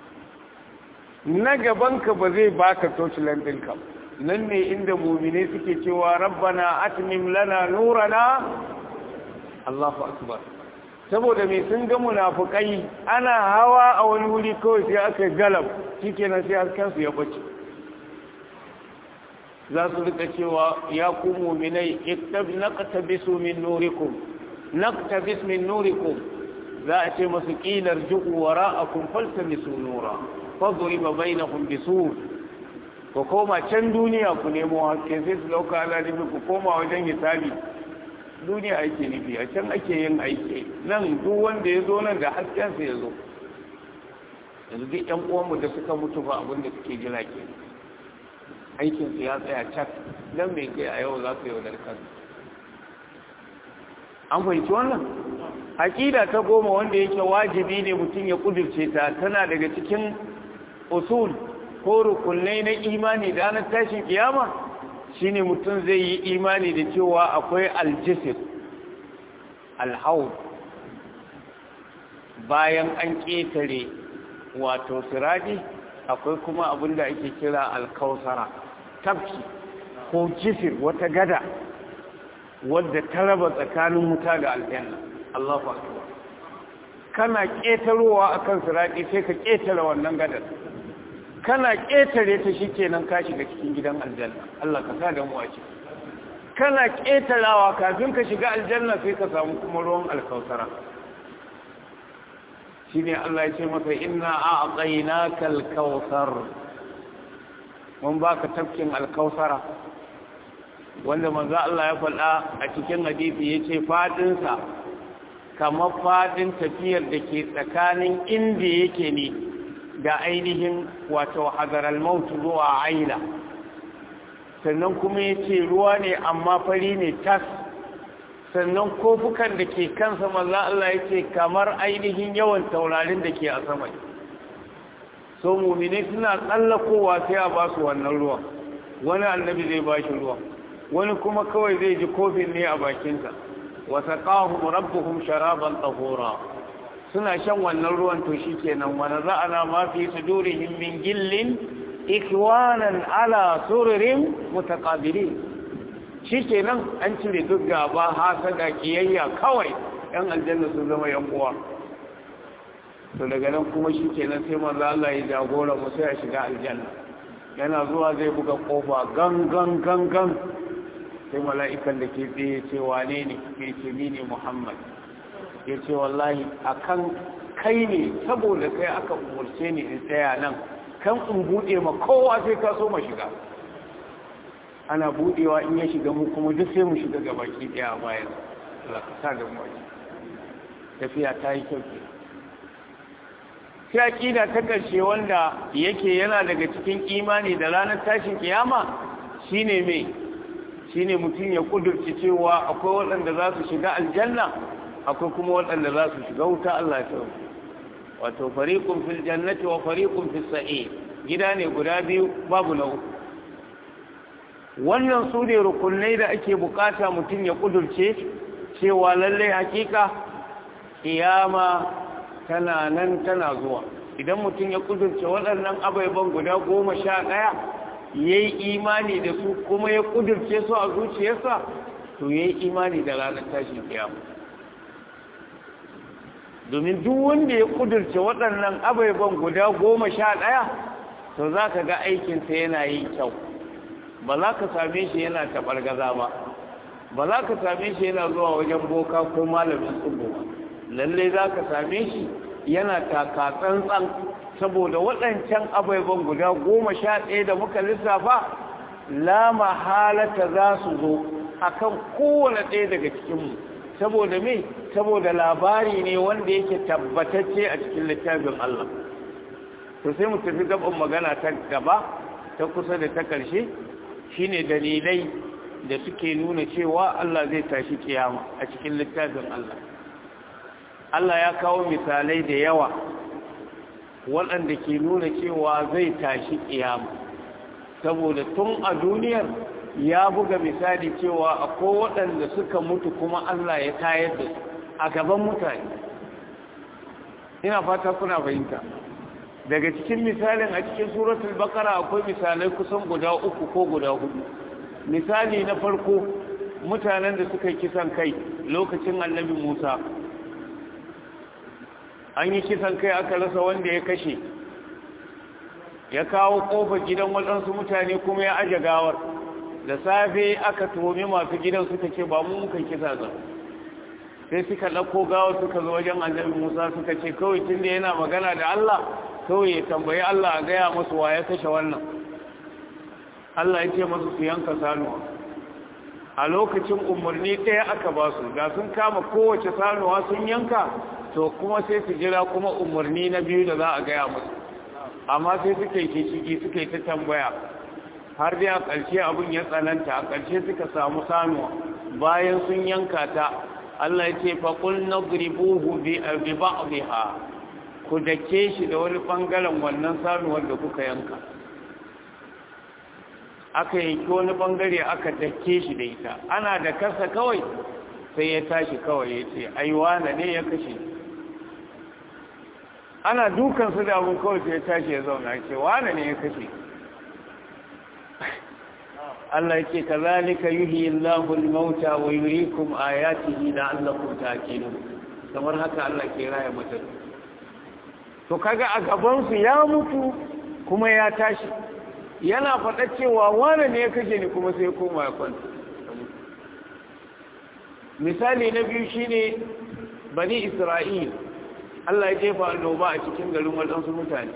na gabanka ba zai baka tocilan ɗinka nan ne inda mumine suke cewa rabbana atmim lana nurana Allahu akbar saboda mai sun ga munafukai ana hawa a wani wuri kawai sai aka galab shikenan sai haskensu ya bace za su rika cewa ya ku mu'minai naqtabisu min nurikum naqtabis min nurikum za a ce masu kilar ju'u wara'akum faltamisu nura fadriba bainahum bisur ku koma can duniya ku nemo haske sai su dauka ala ku koma wajen hisabi duniya ake nufi a can ake yin aiki nan duk wanda ya zo nan da haskensa ya zo yanzu duk yan uwanmu da suka mutu ba abin da suke jira ke aikinsu ya tsaya cak nan mai kai a yau za su yau kan an fahimci wannan aƙida ta goma wanda yake wajibi ne mutum ya ƙudurce ta tana daga cikin usul ko rukunai na imani da ranar tashin kiyama shine mutum zai yi imani da cewa akwai aljisir alhaud bayan an ƙetare wato siradi akwai kuma abin da ake kira alkausara tafki ko jisir wata gada wadda ta raba tsakanin wuta da aljanna Allahu akbar kana ƙetarowa akan siradi sai ka ƙetare wannan gadar kana ƙetare ta shi kenan ka shiga cikin gidan aljanna Allah ka sa da mu a ciki kana ƙetarawa kafin ka shiga aljanna sai ka samu kuma ruwan alkausara shi ne Allah ya ce masa inna a aqainaka alkausar mun baka tafkin alkausara wanda manzo Allah ya faɗa a cikin hadisi yace fadin sa kamar fadin tafiyar da ke tsakanin inda yake ne da ainihin wato hadaral mautu zuwa aila sannan kuma ya ce ruwa ne amma fari ne tas sannan kofukan da ke kansa maza Allah ya ce kamar ainihin yawan taurarin da ke a sama so mumine suna tsallakowa sai a ba su wannan ruwa wani annabi zai ba shi ruwa wani kuma kawai zai ji kofin ne a bakinsa wasa ƙahun rabbuhum sharaban tsahora suna shan wannan ruwan to shi kenan wani za'ana ma fi sudurihim min gillin ikwanan ala sururin mutakabiri shi kenan an cire duk gaba hasada kiyayya kawai yan aljanna sun zama yan uwa to daga nan kuma shi kenan sai manzo Allah ya jagora mu sai a shiga aljanna yana zuwa zai buga kofa gan gan gan gan sai mala'ikan da ke tsaye ce wane ne ke ce ni ne Muhammad ya ce wallahi akan kai ne saboda kai aka umurce ni in tsaya nan kan in buɗe ma kowa sai ka so ma shiga ana buɗewa in ya shiga mu kuma duk sai mu shiga ga baki ɗaya a bayan Allah ka sa da mu tafiya ta yi kyau ke sai aqida ta ƙarshe wanda yake yana daga cikin imani da ranar tashin kiyama shine me shine mutum ya kudurci cewa akwai waɗanda za su shiga aljanna akwai kuma waɗanda za su shiga wuta Allah ya wato fariqun fil jannati wa fariqun fis sa'ir gida ne guda biyu babu na uku wannan su ne rukunai da ake bukata mutum ya kudurce cewa lallai hakika kiyama tana nan tana zuwa idan mutum ya kudurce waɗannan abaiban guda goma sha ɗaya ya yi imani da su kuma ya kudurce su a zuciyarsa to ya yi imani da ranar tashin kiyama domin duk wanda ya kudurce waɗannan abaiban guda goma sha ɗaya to za ka ga aikinsa yana yin kyau ba za ka same shi yana taɓargaza ba ba za ka same shi yana zuwa wajen boka ko malamin tsubu ba lalle za ka same shi yana taka tsantsan saboda waɗancan abaiban guda goma sha ɗaya da muka lissafa la mahalata za su zo akan kowane ɗaya daga cikinmu saboda me saboda labari ne wanda yake tabbatacce a cikin littafin Allah to sai mu tafi gaban magana ta gaba ta kusa da ta ƙarshe shine dalilai da suke nuna cewa Allah zai tashi kiyama a cikin littafin Allah Allah ya kawo misalai da yawa waɗanda ke nuna cewa zai tashi kiyama saboda tun a duniyar ya buga misali cewa akwai waɗanda suka mutu kuma Allah ya tayar da su a gaban mutane ina fata kuna fahimta daga cikin misalin a cikin suratul bakara akwai misalai kusan guda uku ko guda hudu misali na farko mutanen da suka kisan kai lokacin annabi musa an yi kisan kai aka rasa wanda ya kashe ya kawo kofar gidan waɗansu mutane kuma ya aje gawar da safe aka tuhumi masu gidan suka ce ba mu muka kisa za sai suka ɗauko gawar suka zo wajen annabi musa suka ce kawai tun da yana magana da allah kawai ya tambayi allah a gaya masu wa ya kashe wannan allah ya ce masu su yanka sanuwa a lokacin umarni ɗaya aka ba su ga sun kama kowace sanuwa sun yanka to kuma sai su jira kuma umarni na biyu da za a gaya musu amma sai suka yi ciki suka yi ta tambaya har dai a ƙarshe abin ya tsananta a ƙarshe suka samu sanuwa bayan sun yanka ta Allah ya ce faƙul na gribuhu bi ba'diha ku dake shi da wani ɓangaren wannan sanuwar da kuka yanka aka yanki wani ɓangare aka dake shi da ita ana da kasa kawai sai ya tashi kawai ya ce aiwa na ne ya kashe ana dukansu da abin kawai sai ya tashi ya zauna ya ce wane ne ya kashe Allah yake kazalika yuhyi Allahu al-mauta wa yuriikum ayatihi la'allakum ta'qilun kamar haka Allah ke raya mutum to kaga a gaban su ya mutu kuma ya tashi yana faɗa cewa wane ne ya kashe ni kuma sai koma ya kwanta misali na biyu shine bani Isra'il Allah ya jefa annoba a cikin garin waɗansu mutane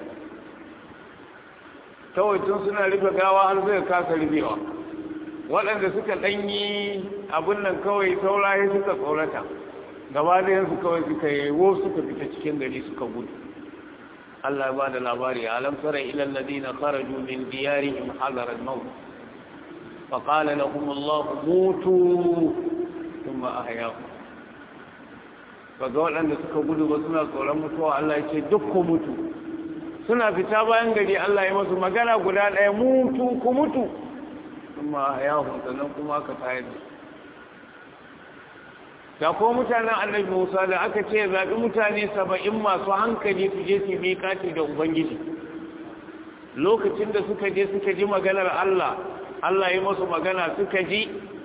kawai tun suna rufe gawa har zai kasa rufewa waɗanda suka ɗanyi abin nan kawai saurayi suka tsorata gaba da yansu kawai suka yi wo suka fita cikin gari suka gudu Allah ya ba da labari alam tara ila alladhina kharaju min diyarihim hadara al-maut fa qala lahum Allah mutu thumma ahyahum kaga waɗanda suka gudu ba suna tsoron mutuwa Allah ya ce duk ku mutu suna fita bayan gari Allah ya masu magana guda ɗaya mutu ku mutu kuma ya sannan kuma aka tayar da da ko mutanen annabi Musa da aka ce zaɓi mutane saba'in masu hankali su je su miƙati da Ubangiji lokacin da suka je suka ji maganar Allah Allah ya masu magana suka ji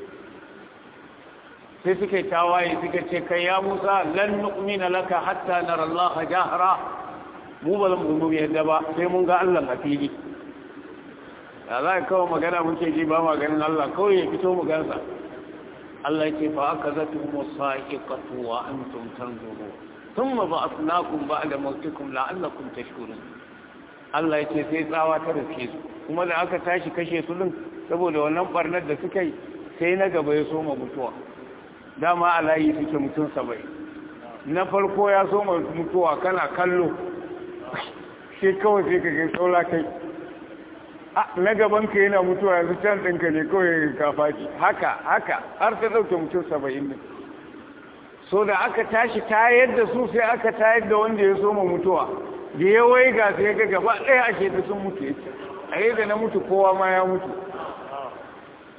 sai suka yi tawaye suka ce kai ya Musa lan nu'mina laka hatta nara Allah jahra mu ba zan mu yadda ba sai mun ga Allah a fili da za ka kawo magana muke ji ba maganin Allah kawai ya fito mu gansa Allah ce fa aka zatu musa'iqatu wa antum tanzurun thumma ba'athnakum ba'da mawtikum la'allakum tashkurun Allah ya ce sai tsawa ta riske su kuma da aka tashi kashe su din saboda wannan barnar da suka yi sai na gaba ya soma mutuwa dama alayi suke mutum saba'in na farko ya soma mutuwa kana kallo shi kawai sai ka gai saura kai na gaban ka yana mutuwa yanzu can ɗinka ne kawai ka faci haka haka har ta ɗauke mutum saba'in ne so da aka tashi tayar da su sai aka tayar da wanda ya soma mutuwa da ya wai ga sai ga gaba ɗaya ake da sun mutu a da na mutu kowa ma ya mutu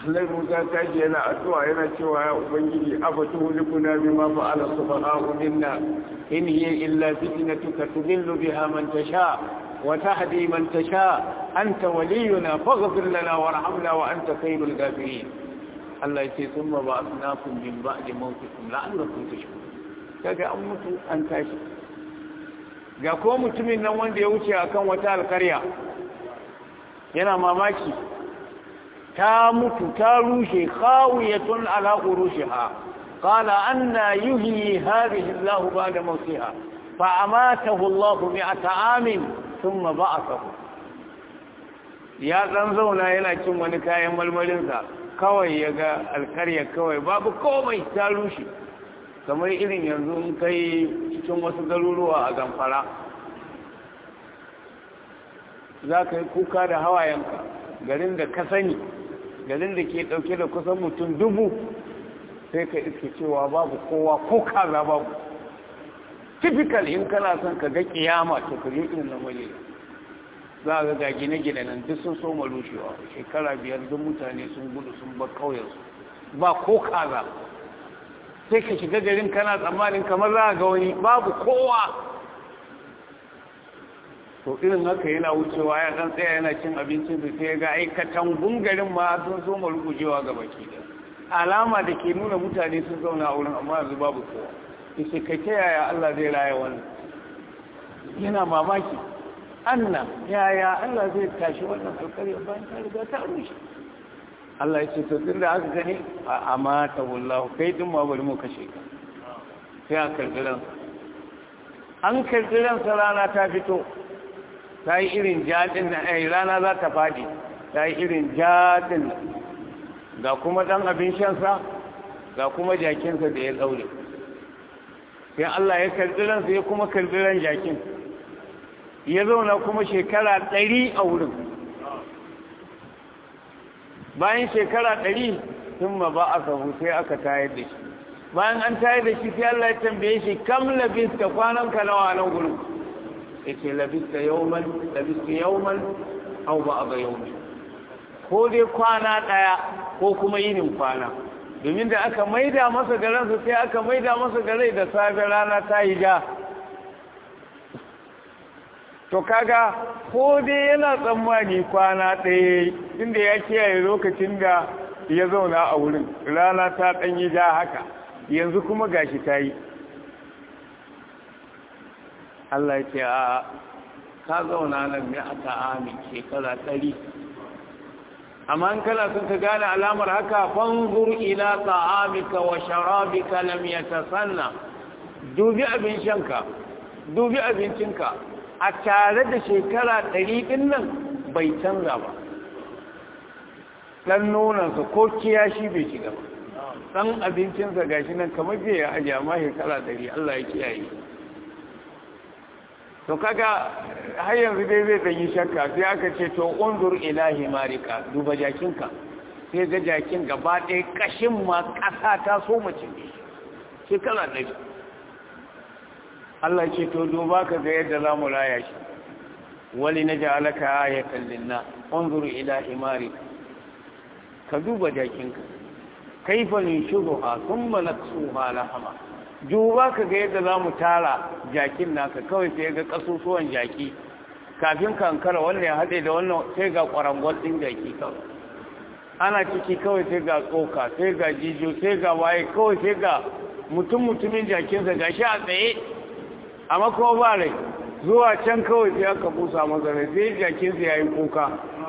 Allah Musa ta ji yana addu'a yana cewa ya ubangiji afatu hulikuna bima fa'ala subhanahu minna in hiya illa fitnatuka tudillu biha man tasha wa tahdi man tasha anta waliyuna faghfir lana warhamna wa anta khairul ghafirin Allah yace thumma ba'athnakum min ba'di mawtikum la'allakum tashkurun kaga an mutu an tashi ga ko mutumin nan wanda ya wuce akan wata alkarya yana mamaki ta mutu ta rushe khawiyatun ala urushiha qala anna yuhyi hadhihi Allah ba'da mawtiha fa amatahu Allah mi'ata amin thumma ba'athahu ya dan zauna yana cin wani kayan malmalin sa kawai yaga alkarya kawai babu komai ta rushe kamar irin yanzu in kai cikin wasu garuruwa a zamfara za ka yi kuka da hawayenka garin da ka sani garin da ke ɗauke da kusan mutum dubu sai ka iske cewa babu kowa ko kaza babu typical in kana son ka ga kiyama to ka yi irin lamari za ga ga gine-gine nan duk sun soma rushewa shekara biyar duk mutane sun gudu sun bar kauyensu ba ko kaza sai ka shiga garin kana tsammanin kamar za ga wani babu kowa to irin haka yana wucewa ya dan tsaya yana cin abincin da sai ga aikatan gungarin ma sun so mu rugujewa ga baki da alama da ke nuna mutane sun zauna a wurin amma yanzu babu kowa yace kai ta yaya Allah zai raya wannan yana mamaki anna yaya Allah zai tashi wannan alƙarya bayan ta riga ta rushe Allah ya ce to tunda aka gani a amata wallahu kai din ma bari mu kashe ka sai a karɓi an karɓi ransa rana ta fito ta yi irin jaɗin na ai rana za ta faɗi ta yi irin jaɗin ga kuma ɗan abin shansa ga kuma jakinsa da ya tsaure sai Allah ya karɓi ransa ya kuma karɓi ran jakin ya zauna kuma shekara ɗari a wurin bayan shekara ɗari sun ma ba a sahu sai aka tayar da shi bayan an tayar da shi sai Allah ya tambaye shi kam labista kwananka nawa nan gurin yace labista yawman labista yawman aw ba'da yawmin ko dai kwana daya ko kuma yinin kwana domin da aka maida masa da ransa sai aka maida masa da rai da safe rana ta yi ja to kaga ko dai yana tsammani kwana ɗaya inda ya kiyaye lokacin da ya zauna a wurin rana ta ɗanyi ja haka yanzu kuma gashi ta yi Allah ya ce a ka zauna nan ne a ta'ami shekara ɗari amma in kana sun ka gane alamar haka fanzur ila ta'amika wa sharabika lam yatasanna dubi abin shanka dubi abincinka a tare da shekara ɗari ɗin nan bai canza ba ɗan nonansa ko kiyashi bai shiga ba ɗan abincinsa gashi nan kamar jiya ya ajiye amma shekara ɗari Allah ya kiyaye to kaga har yanzu dai zai ɗanyi shakka sai aka ce to unzur ilahi marika duba jakinka sai ga jakin gaba ɗaya ƙashin ma ƙasa ta so mace ne shekara ɗari Allah ce to duba ka ga yadda za mu raya shi wali na ja'alaka ayatan linna unzur ilahi marika ka duba jakinka kaifa nunshuruha thumma naksuha lahama duba ka ga yadda za mu tara jakin naka kawai sai ga kasusuwan jaki kafin kankara wannan ya haɗe da wannan sai ga ƙwarangwal ɗin jaki kawai ana ciki kawai sai ga tsoka sai ga jijo sai ga waye kawai sai ga mutum mutumin jakinsa ga shi a tsaye amma kuma ba rai zuwa can kawai sai aka busa masa rai sai jakinsa ya yi kuka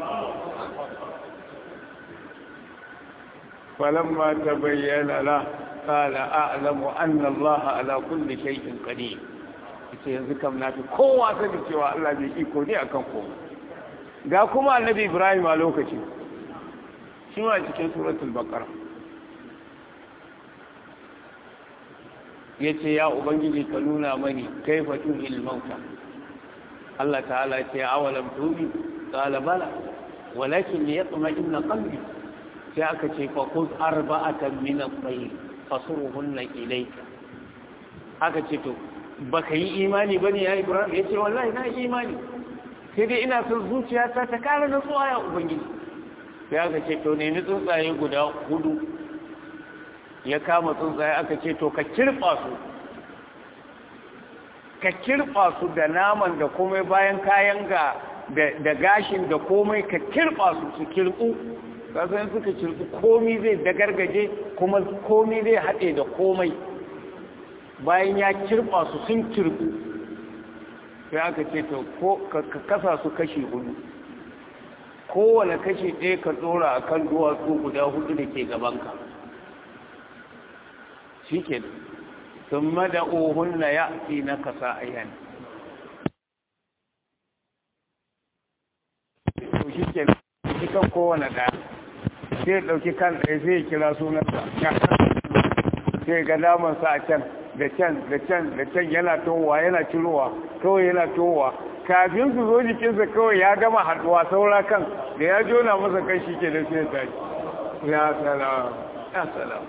falamma ta bayyana la قال أعلم أن الله على كل شيء قدير ita yanzu kam na fi kowa sani cewa Allah bai iko ne akan kowa ga kuma annabi Ibrahim a lokaci shi ma cikin suratul baqara yace ya ubangiji ka nuna mani kaifa tuhil mauta Allah ta'ala ya ce awalam tubi qala bala walakin liyatma'inna qalbi sai aka ce fa khudh arba'atan min at-tayr fasuruhunna ilayka haka ce to baka yi imani bane ya Ibrahim yace wallahi na yi imani sai dai ina son zuciyata ta kara nutsuwa ya ubangiji sai aka ce to nemi tsuntsaye guda hudu ya kama tsuntsaye aka ce to ka kirɓa su ka kirɓa su da naman da komai bayan kayan ga da gashin da komai ka kirɓa su su kirɓu kasan suka kirɓu komai zai dagargaje kuma komai zai haɗe da komai bayan ya kirɓa su sun kirɓu sai aka ce to ko ka kasa su kashi hudu kowane kashi ɗaya ka ɗora a kan duwatsu guda hudu da ke gabanka shi ke sun mada ohunna ya fi na kasa ayyan to shi ke shi kan kowane ɗaya sai ɗauki kan ɗaya zai kira sunansa sai ga damansa a can da can da can da can yana towa yana cirowa kawai yana towa kafin su zo jikinsa kawai ya gama haɗuwa saura kan da ya jona masa kan shi ke da sai tashi ya salam ya salam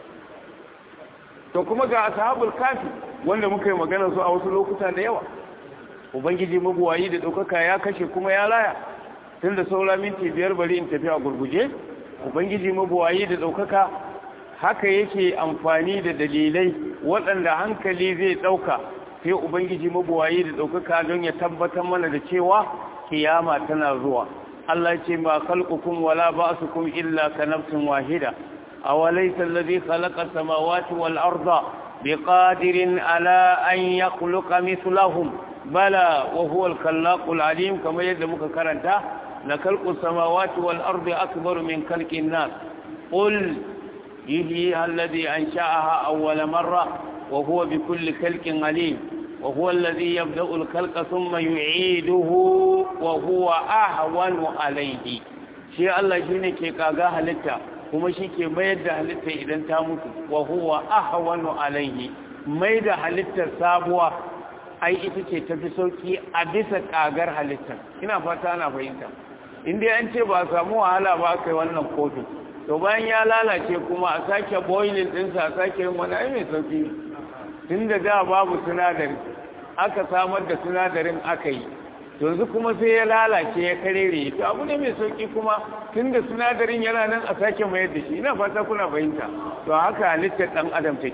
to kuma ga ashabul kafi wanda muka yi magana su a wasu lokuta da yawa ubangiji mabuwayi da ɗaukaka ya kashe kuma ya laya tun da saura minti biyar bari in tafi a gurguje ubangiji mabuwayi da ɗaukaka haka yake amfani da dalilai waɗanda hankali zai ɗauka sai ubangiji mabuwayi da ɗaukaka don ya tabbatar mana da cewa kiyama tana zuwa Allah ce ma khalqukum wala ba'sukum illa ka nafsin wahida aw laysa alladhi khalaqa samawati wal arda biqadirin ala an yakhluqa mithlahum bala wa huwa al-khallaqul alim kamar yadda muka karanta la khalqus samawati wal ardi akbaru min khalqin nas qul يحييها الذي أنشأها أول مرة وهو بكل خلق عليم وهو الذي يبدأ الخلق ثم يعيده وهو أهون عليه شيء الله شيء كي كاغا halitta kuma shi ke mayar da halitta idan ta mutu wa huwa ahwanu alaihi mai da halittar sabuwa ai ita ce tafi sauki a bisa kagar halittar ina fata ana fahimta in dai an ce ba samu wahala ba kai wannan kotu to bayan ya lalace kuma a sake boiling ɗinsa a sake yin wani ai mai sauki tun da da babu sinadari aka samar da sinadarin aka yi yanzu kuma sai ya lalace ya karere to abu ne mai sauki kuma tun da sinadarin yana nan a sake mayar da shi ina fata kuna fahimta to haka halittar ɗan adam take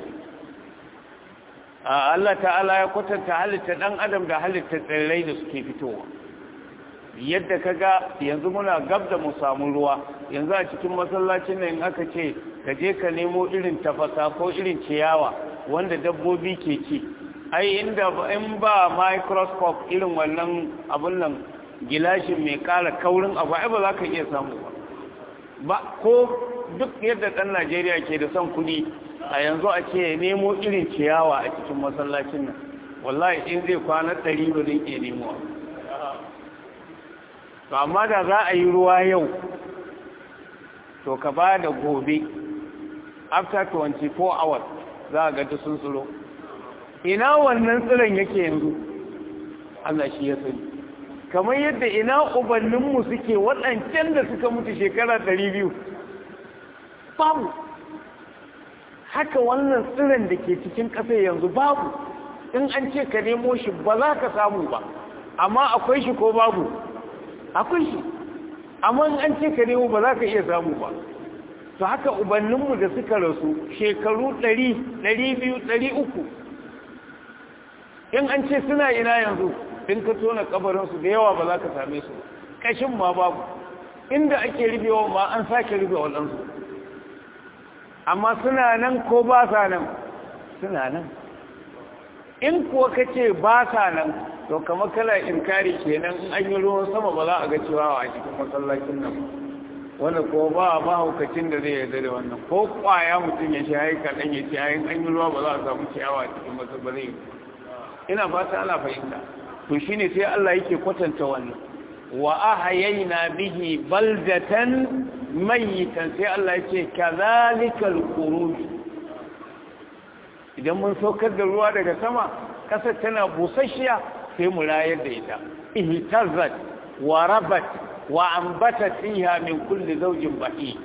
Allah ta'ala ya kwatanta halittar ɗan adam da halittar tsirrai da suke fitowa yadda ka ga yanzu muna gab da mu samu ruwa yanzu a cikin masallacin nan aka ce ka je ka nemo irin tafasa ko irin ciyawa wanda dabbobi ke ci ai inda in ba microscope irin wannan abun nan gilashin mai kara kaurin abu ai ba za ka iya samu ba ba ko duk yadda ɗan najeriya ke da son kuɗi a yanzu a ce nemo irin ciyawa a cikin masallacin nan wallahi in zai kwana ɗari ba zai iya nemo to amma da za a yi ruwa yau to ka ba da gobe after 24 hours za a gata sun tsiro ina wannan tsiron yake yanzu Allah shi ya sani kamar yadda ina ubanninmu suke waɗancan da suka mutu shekara 200 babu haka wannan tsiron da ke cikin ƙasa yanzu babu in an ce ka nemo shi ba za ka samu ba amma akwai shi ko babu akwai shi amma an ce ka nemo ba za ka iya samu ba to haka ubanninmu da suka rasu shekaru ɗari, ɗari biyu, ɗari uku. in an ce suna ina yanzu in ka tona kabarinsu da yawa ba za ka same su kashin ma babu inda ake rubewa ma an sake rube waɗansu amma suna nan ko ba sa nan suna nan in kuwa ka ce ba sa nan to kamar kala inkari kenan in an yi ruwan sama ba za a ga cewa a cikin masallacin nan wanda ko ba mahaukacin da zai yarda da wannan ko kwaya mutum ya sha haika dan ya ce ayin an yi ruwa ba za a samu ciyawa a cikin masallacin ina fata ana fahimta to shine sai Allah yake kwatanta wannan wa ahayayna bihi baldatan mayitan sai Allah yake kazalikal khuruj idan mun saukar da ruwa daga sama kasar tana busasshiya sai mu rayar da ita ihtazzat wa rabat wa ambatat fiha min kulli zawjin bahi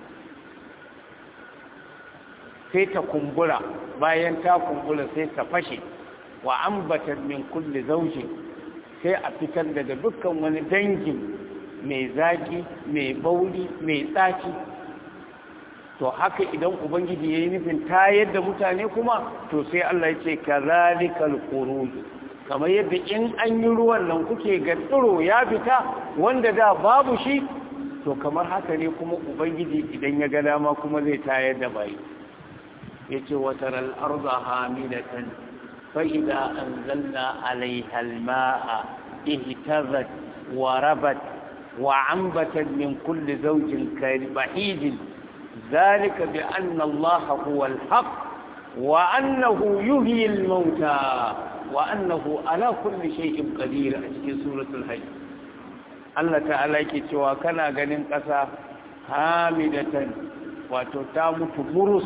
sai ta kumbura bayan ta kumbura sai ta fashe wa ambatat min kulli zawjin sai a fitar daga dukkan wani dangin mai zaki mai bauri mai tsaki to haka idan ubangiji ya yi nufin tayar da mutane kuma to sai Allah ya ce kazalikal qurud kamar yadda in an yi ruwan nan kuke ga tsiro ya fita wanda da babu shi to kamar haka ne kuma ubangiji idan ya ga dama kuma zai tayar da bayi yace wataral arda hamidatan fa idza anzalna alaiha almaa ihtazat wa rabat wa ambatat min kulli zawjin bahij ذلك بأن الله هو الحق وأنه يحيي الموتى وأنه على كل شيء قدير في سورة الحج Allah ta'ala yake cewa kana ganin ƙasa hamidatan wato ta mutu murus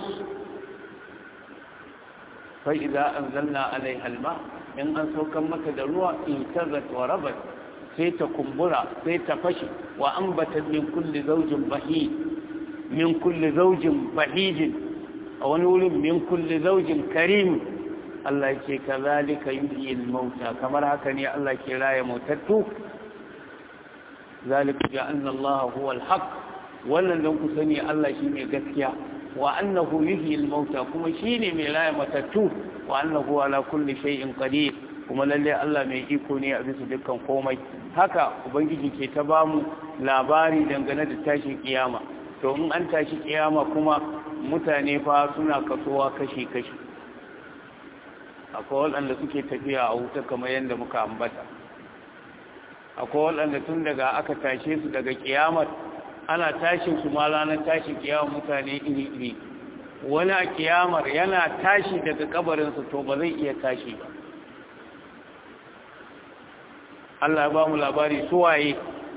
fa idza anzalna alaiha alma in an saukan mata da ruwa in tazat wa rabat sai ta kumbura sai ta fashi wa ambatat min kulli zawjin bahij min kulli zawjin bahij a wani wurin min kulli zawjin karim Allah yake kazalika yuhyi al-mauta kamar haka ne Allah ke raya mautattu ذلك بأن الله هو الحق wannan don ku sani Allah shi ne gaskiya wa annahu yuhyi al-mauta kuma shine mai laya matattu wa annahu ala kulli shay'in qadir kuma lalle Allah mai iko ne a bisa dukkan komai haka ubangiji ke ta bamu labari dangane da tashin kiyama to in an tashi kiyama kuma mutane fa suna kasuwa kashi kashi akwai waɗanda suke tafiya a wuta kamar yadda muka ambata akwai waɗanda tun daga aka tashe su daga kiyamar ana tashin su ma ranar tashin kiyamar mutane iri-iri wani a kiyamar yana tashi daga kabarinsa to ba zai iya tashi ba Allah ba mu labari suwaye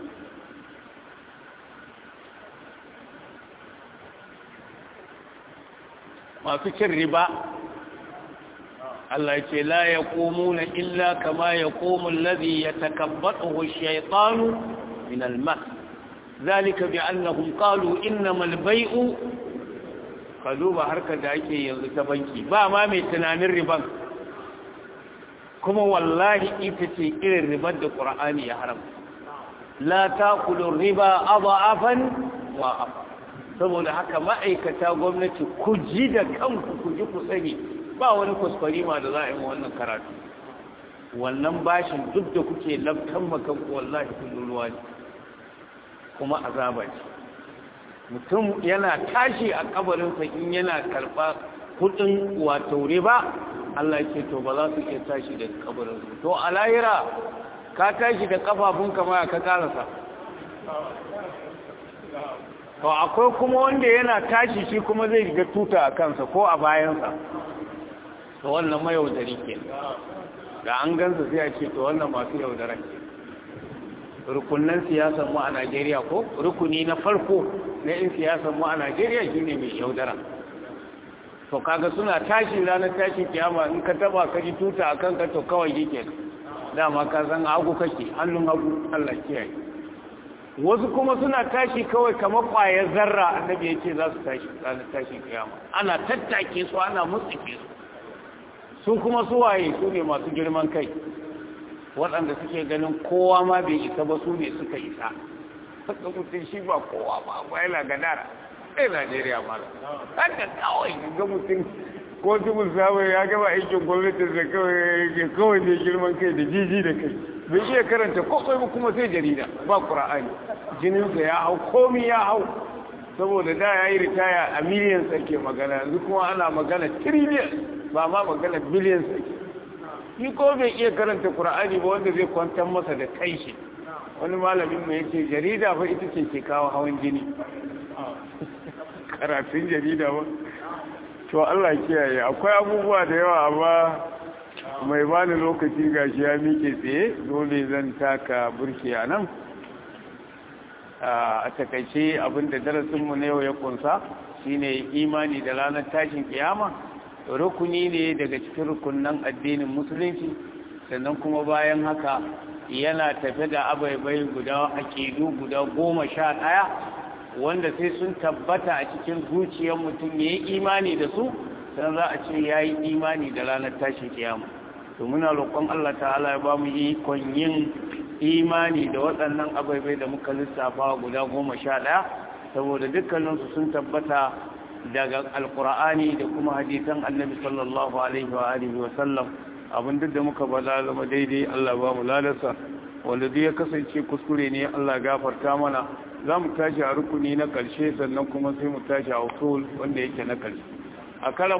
masu cin riba Allah ce la ya na illa kama ya komun lazi ya takabbaɗa shaitanu min almas zalika bi annahum qalu innamal bai'u ka duba harkar da ake yanzu ta banki ba ma mai tunanin riban kuma wallahi ita ce irin ribar da qur'ani ya haram la taqulu riba adhafan wa saboda haka ma'aikata gwamnati ku ji da kanku ku ji ku sani ba wani kuskurima da za a yi wannan karatu wannan bashin duk da kuke labtan makanku wallahi kullum ruwa ne kuma azaba ce mutum yana tashi a kabarinsa in yana karɓa kudin wato riba Allah ya ce to ba za su iya tashi da kabarinsa to a lahira ka tashi da kafafunka ma ka karasa to akwai kuma wanda yana tashi shi kuma zai ga tuta a kansa ko a bayansa to wannan mayaudari ke da an gansa sai a ce to wannan masu yaudaran ke rukunan siyasar mu a Najeriya ko rukuni na farko na yin siyasar mu a Najeriya shine mai yaudara to kaga suna tashi ranar tashi kiyama in ka taba ka ji tuta akan ka to kawai yake dama ka san hagu kake hannun hagu Allah kiyaye wasu kuma suna tashi kawai kamar ƙwayar zarra annabi ya ce za su tashi ranar tashi kiyama ana tattake su ana mutsike su sun kuma suwaye su ne masu girman kai waɗanda suke ganin kowa ma bai isa ba su ne suka isa haka mutum shi ba kowa ba ba yana gadara ɗaya najeriya ma haka kawai ga mutum ko tubul samu ya gaba aikin gwamnatin da kawai ne girman kai da jiji da kai bai iya karanta kwakwai ba kuma sai jarida ba ƙura'ani jininsa ya hau komi ya hau saboda da ya yi ritaya a miliyan sarki magana yanzu kuma ana magana tiriliyan ba ma magana biliyan sarki ni ko bai iya karanta ƙura'ani ba wanda zai kwantar masa da kai shi wani malamin mai yace jarida fa ita ce ke kawo hawan jini karatun jarida ba to Allah kiyaye akwai abubuwa da yawa amma mai bani lokaci gashi ya mike tsaye dole zan taka burki a nan a takaice abinda darasinmu na yau ya kunsa shine imani da ranar tashin kiyama rukuni ne daga cikin rukunan addinin musulunci sannan kuma bayan haka yana tafe da abaibai guda aƙidu guda goma sha ɗaya wanda sai sun tabbata a cikin zuciyar mutum ya yi imani da su sannan za a ce ya yi imani da ranar tashin kiyama to muna roƙon Allah ta'ala ya ba mu ikon yin imani da waɗannan ababai da muka lissafa guda goma sha ɗaya saboda dukkaninsu sun tabbata daga alkur'ani da kuma hadisan annabi sallallahu alaihi wa alihi wa sallam abin duk da muka bala zama daidai Allah ba mu ladarsa wanda duk ya kasance kuskure ne Allah gafarta mana za mu tashi a rukuni na ƙarshe sannan kuma sai mu tashi a usul wanda yake na ƙarshe a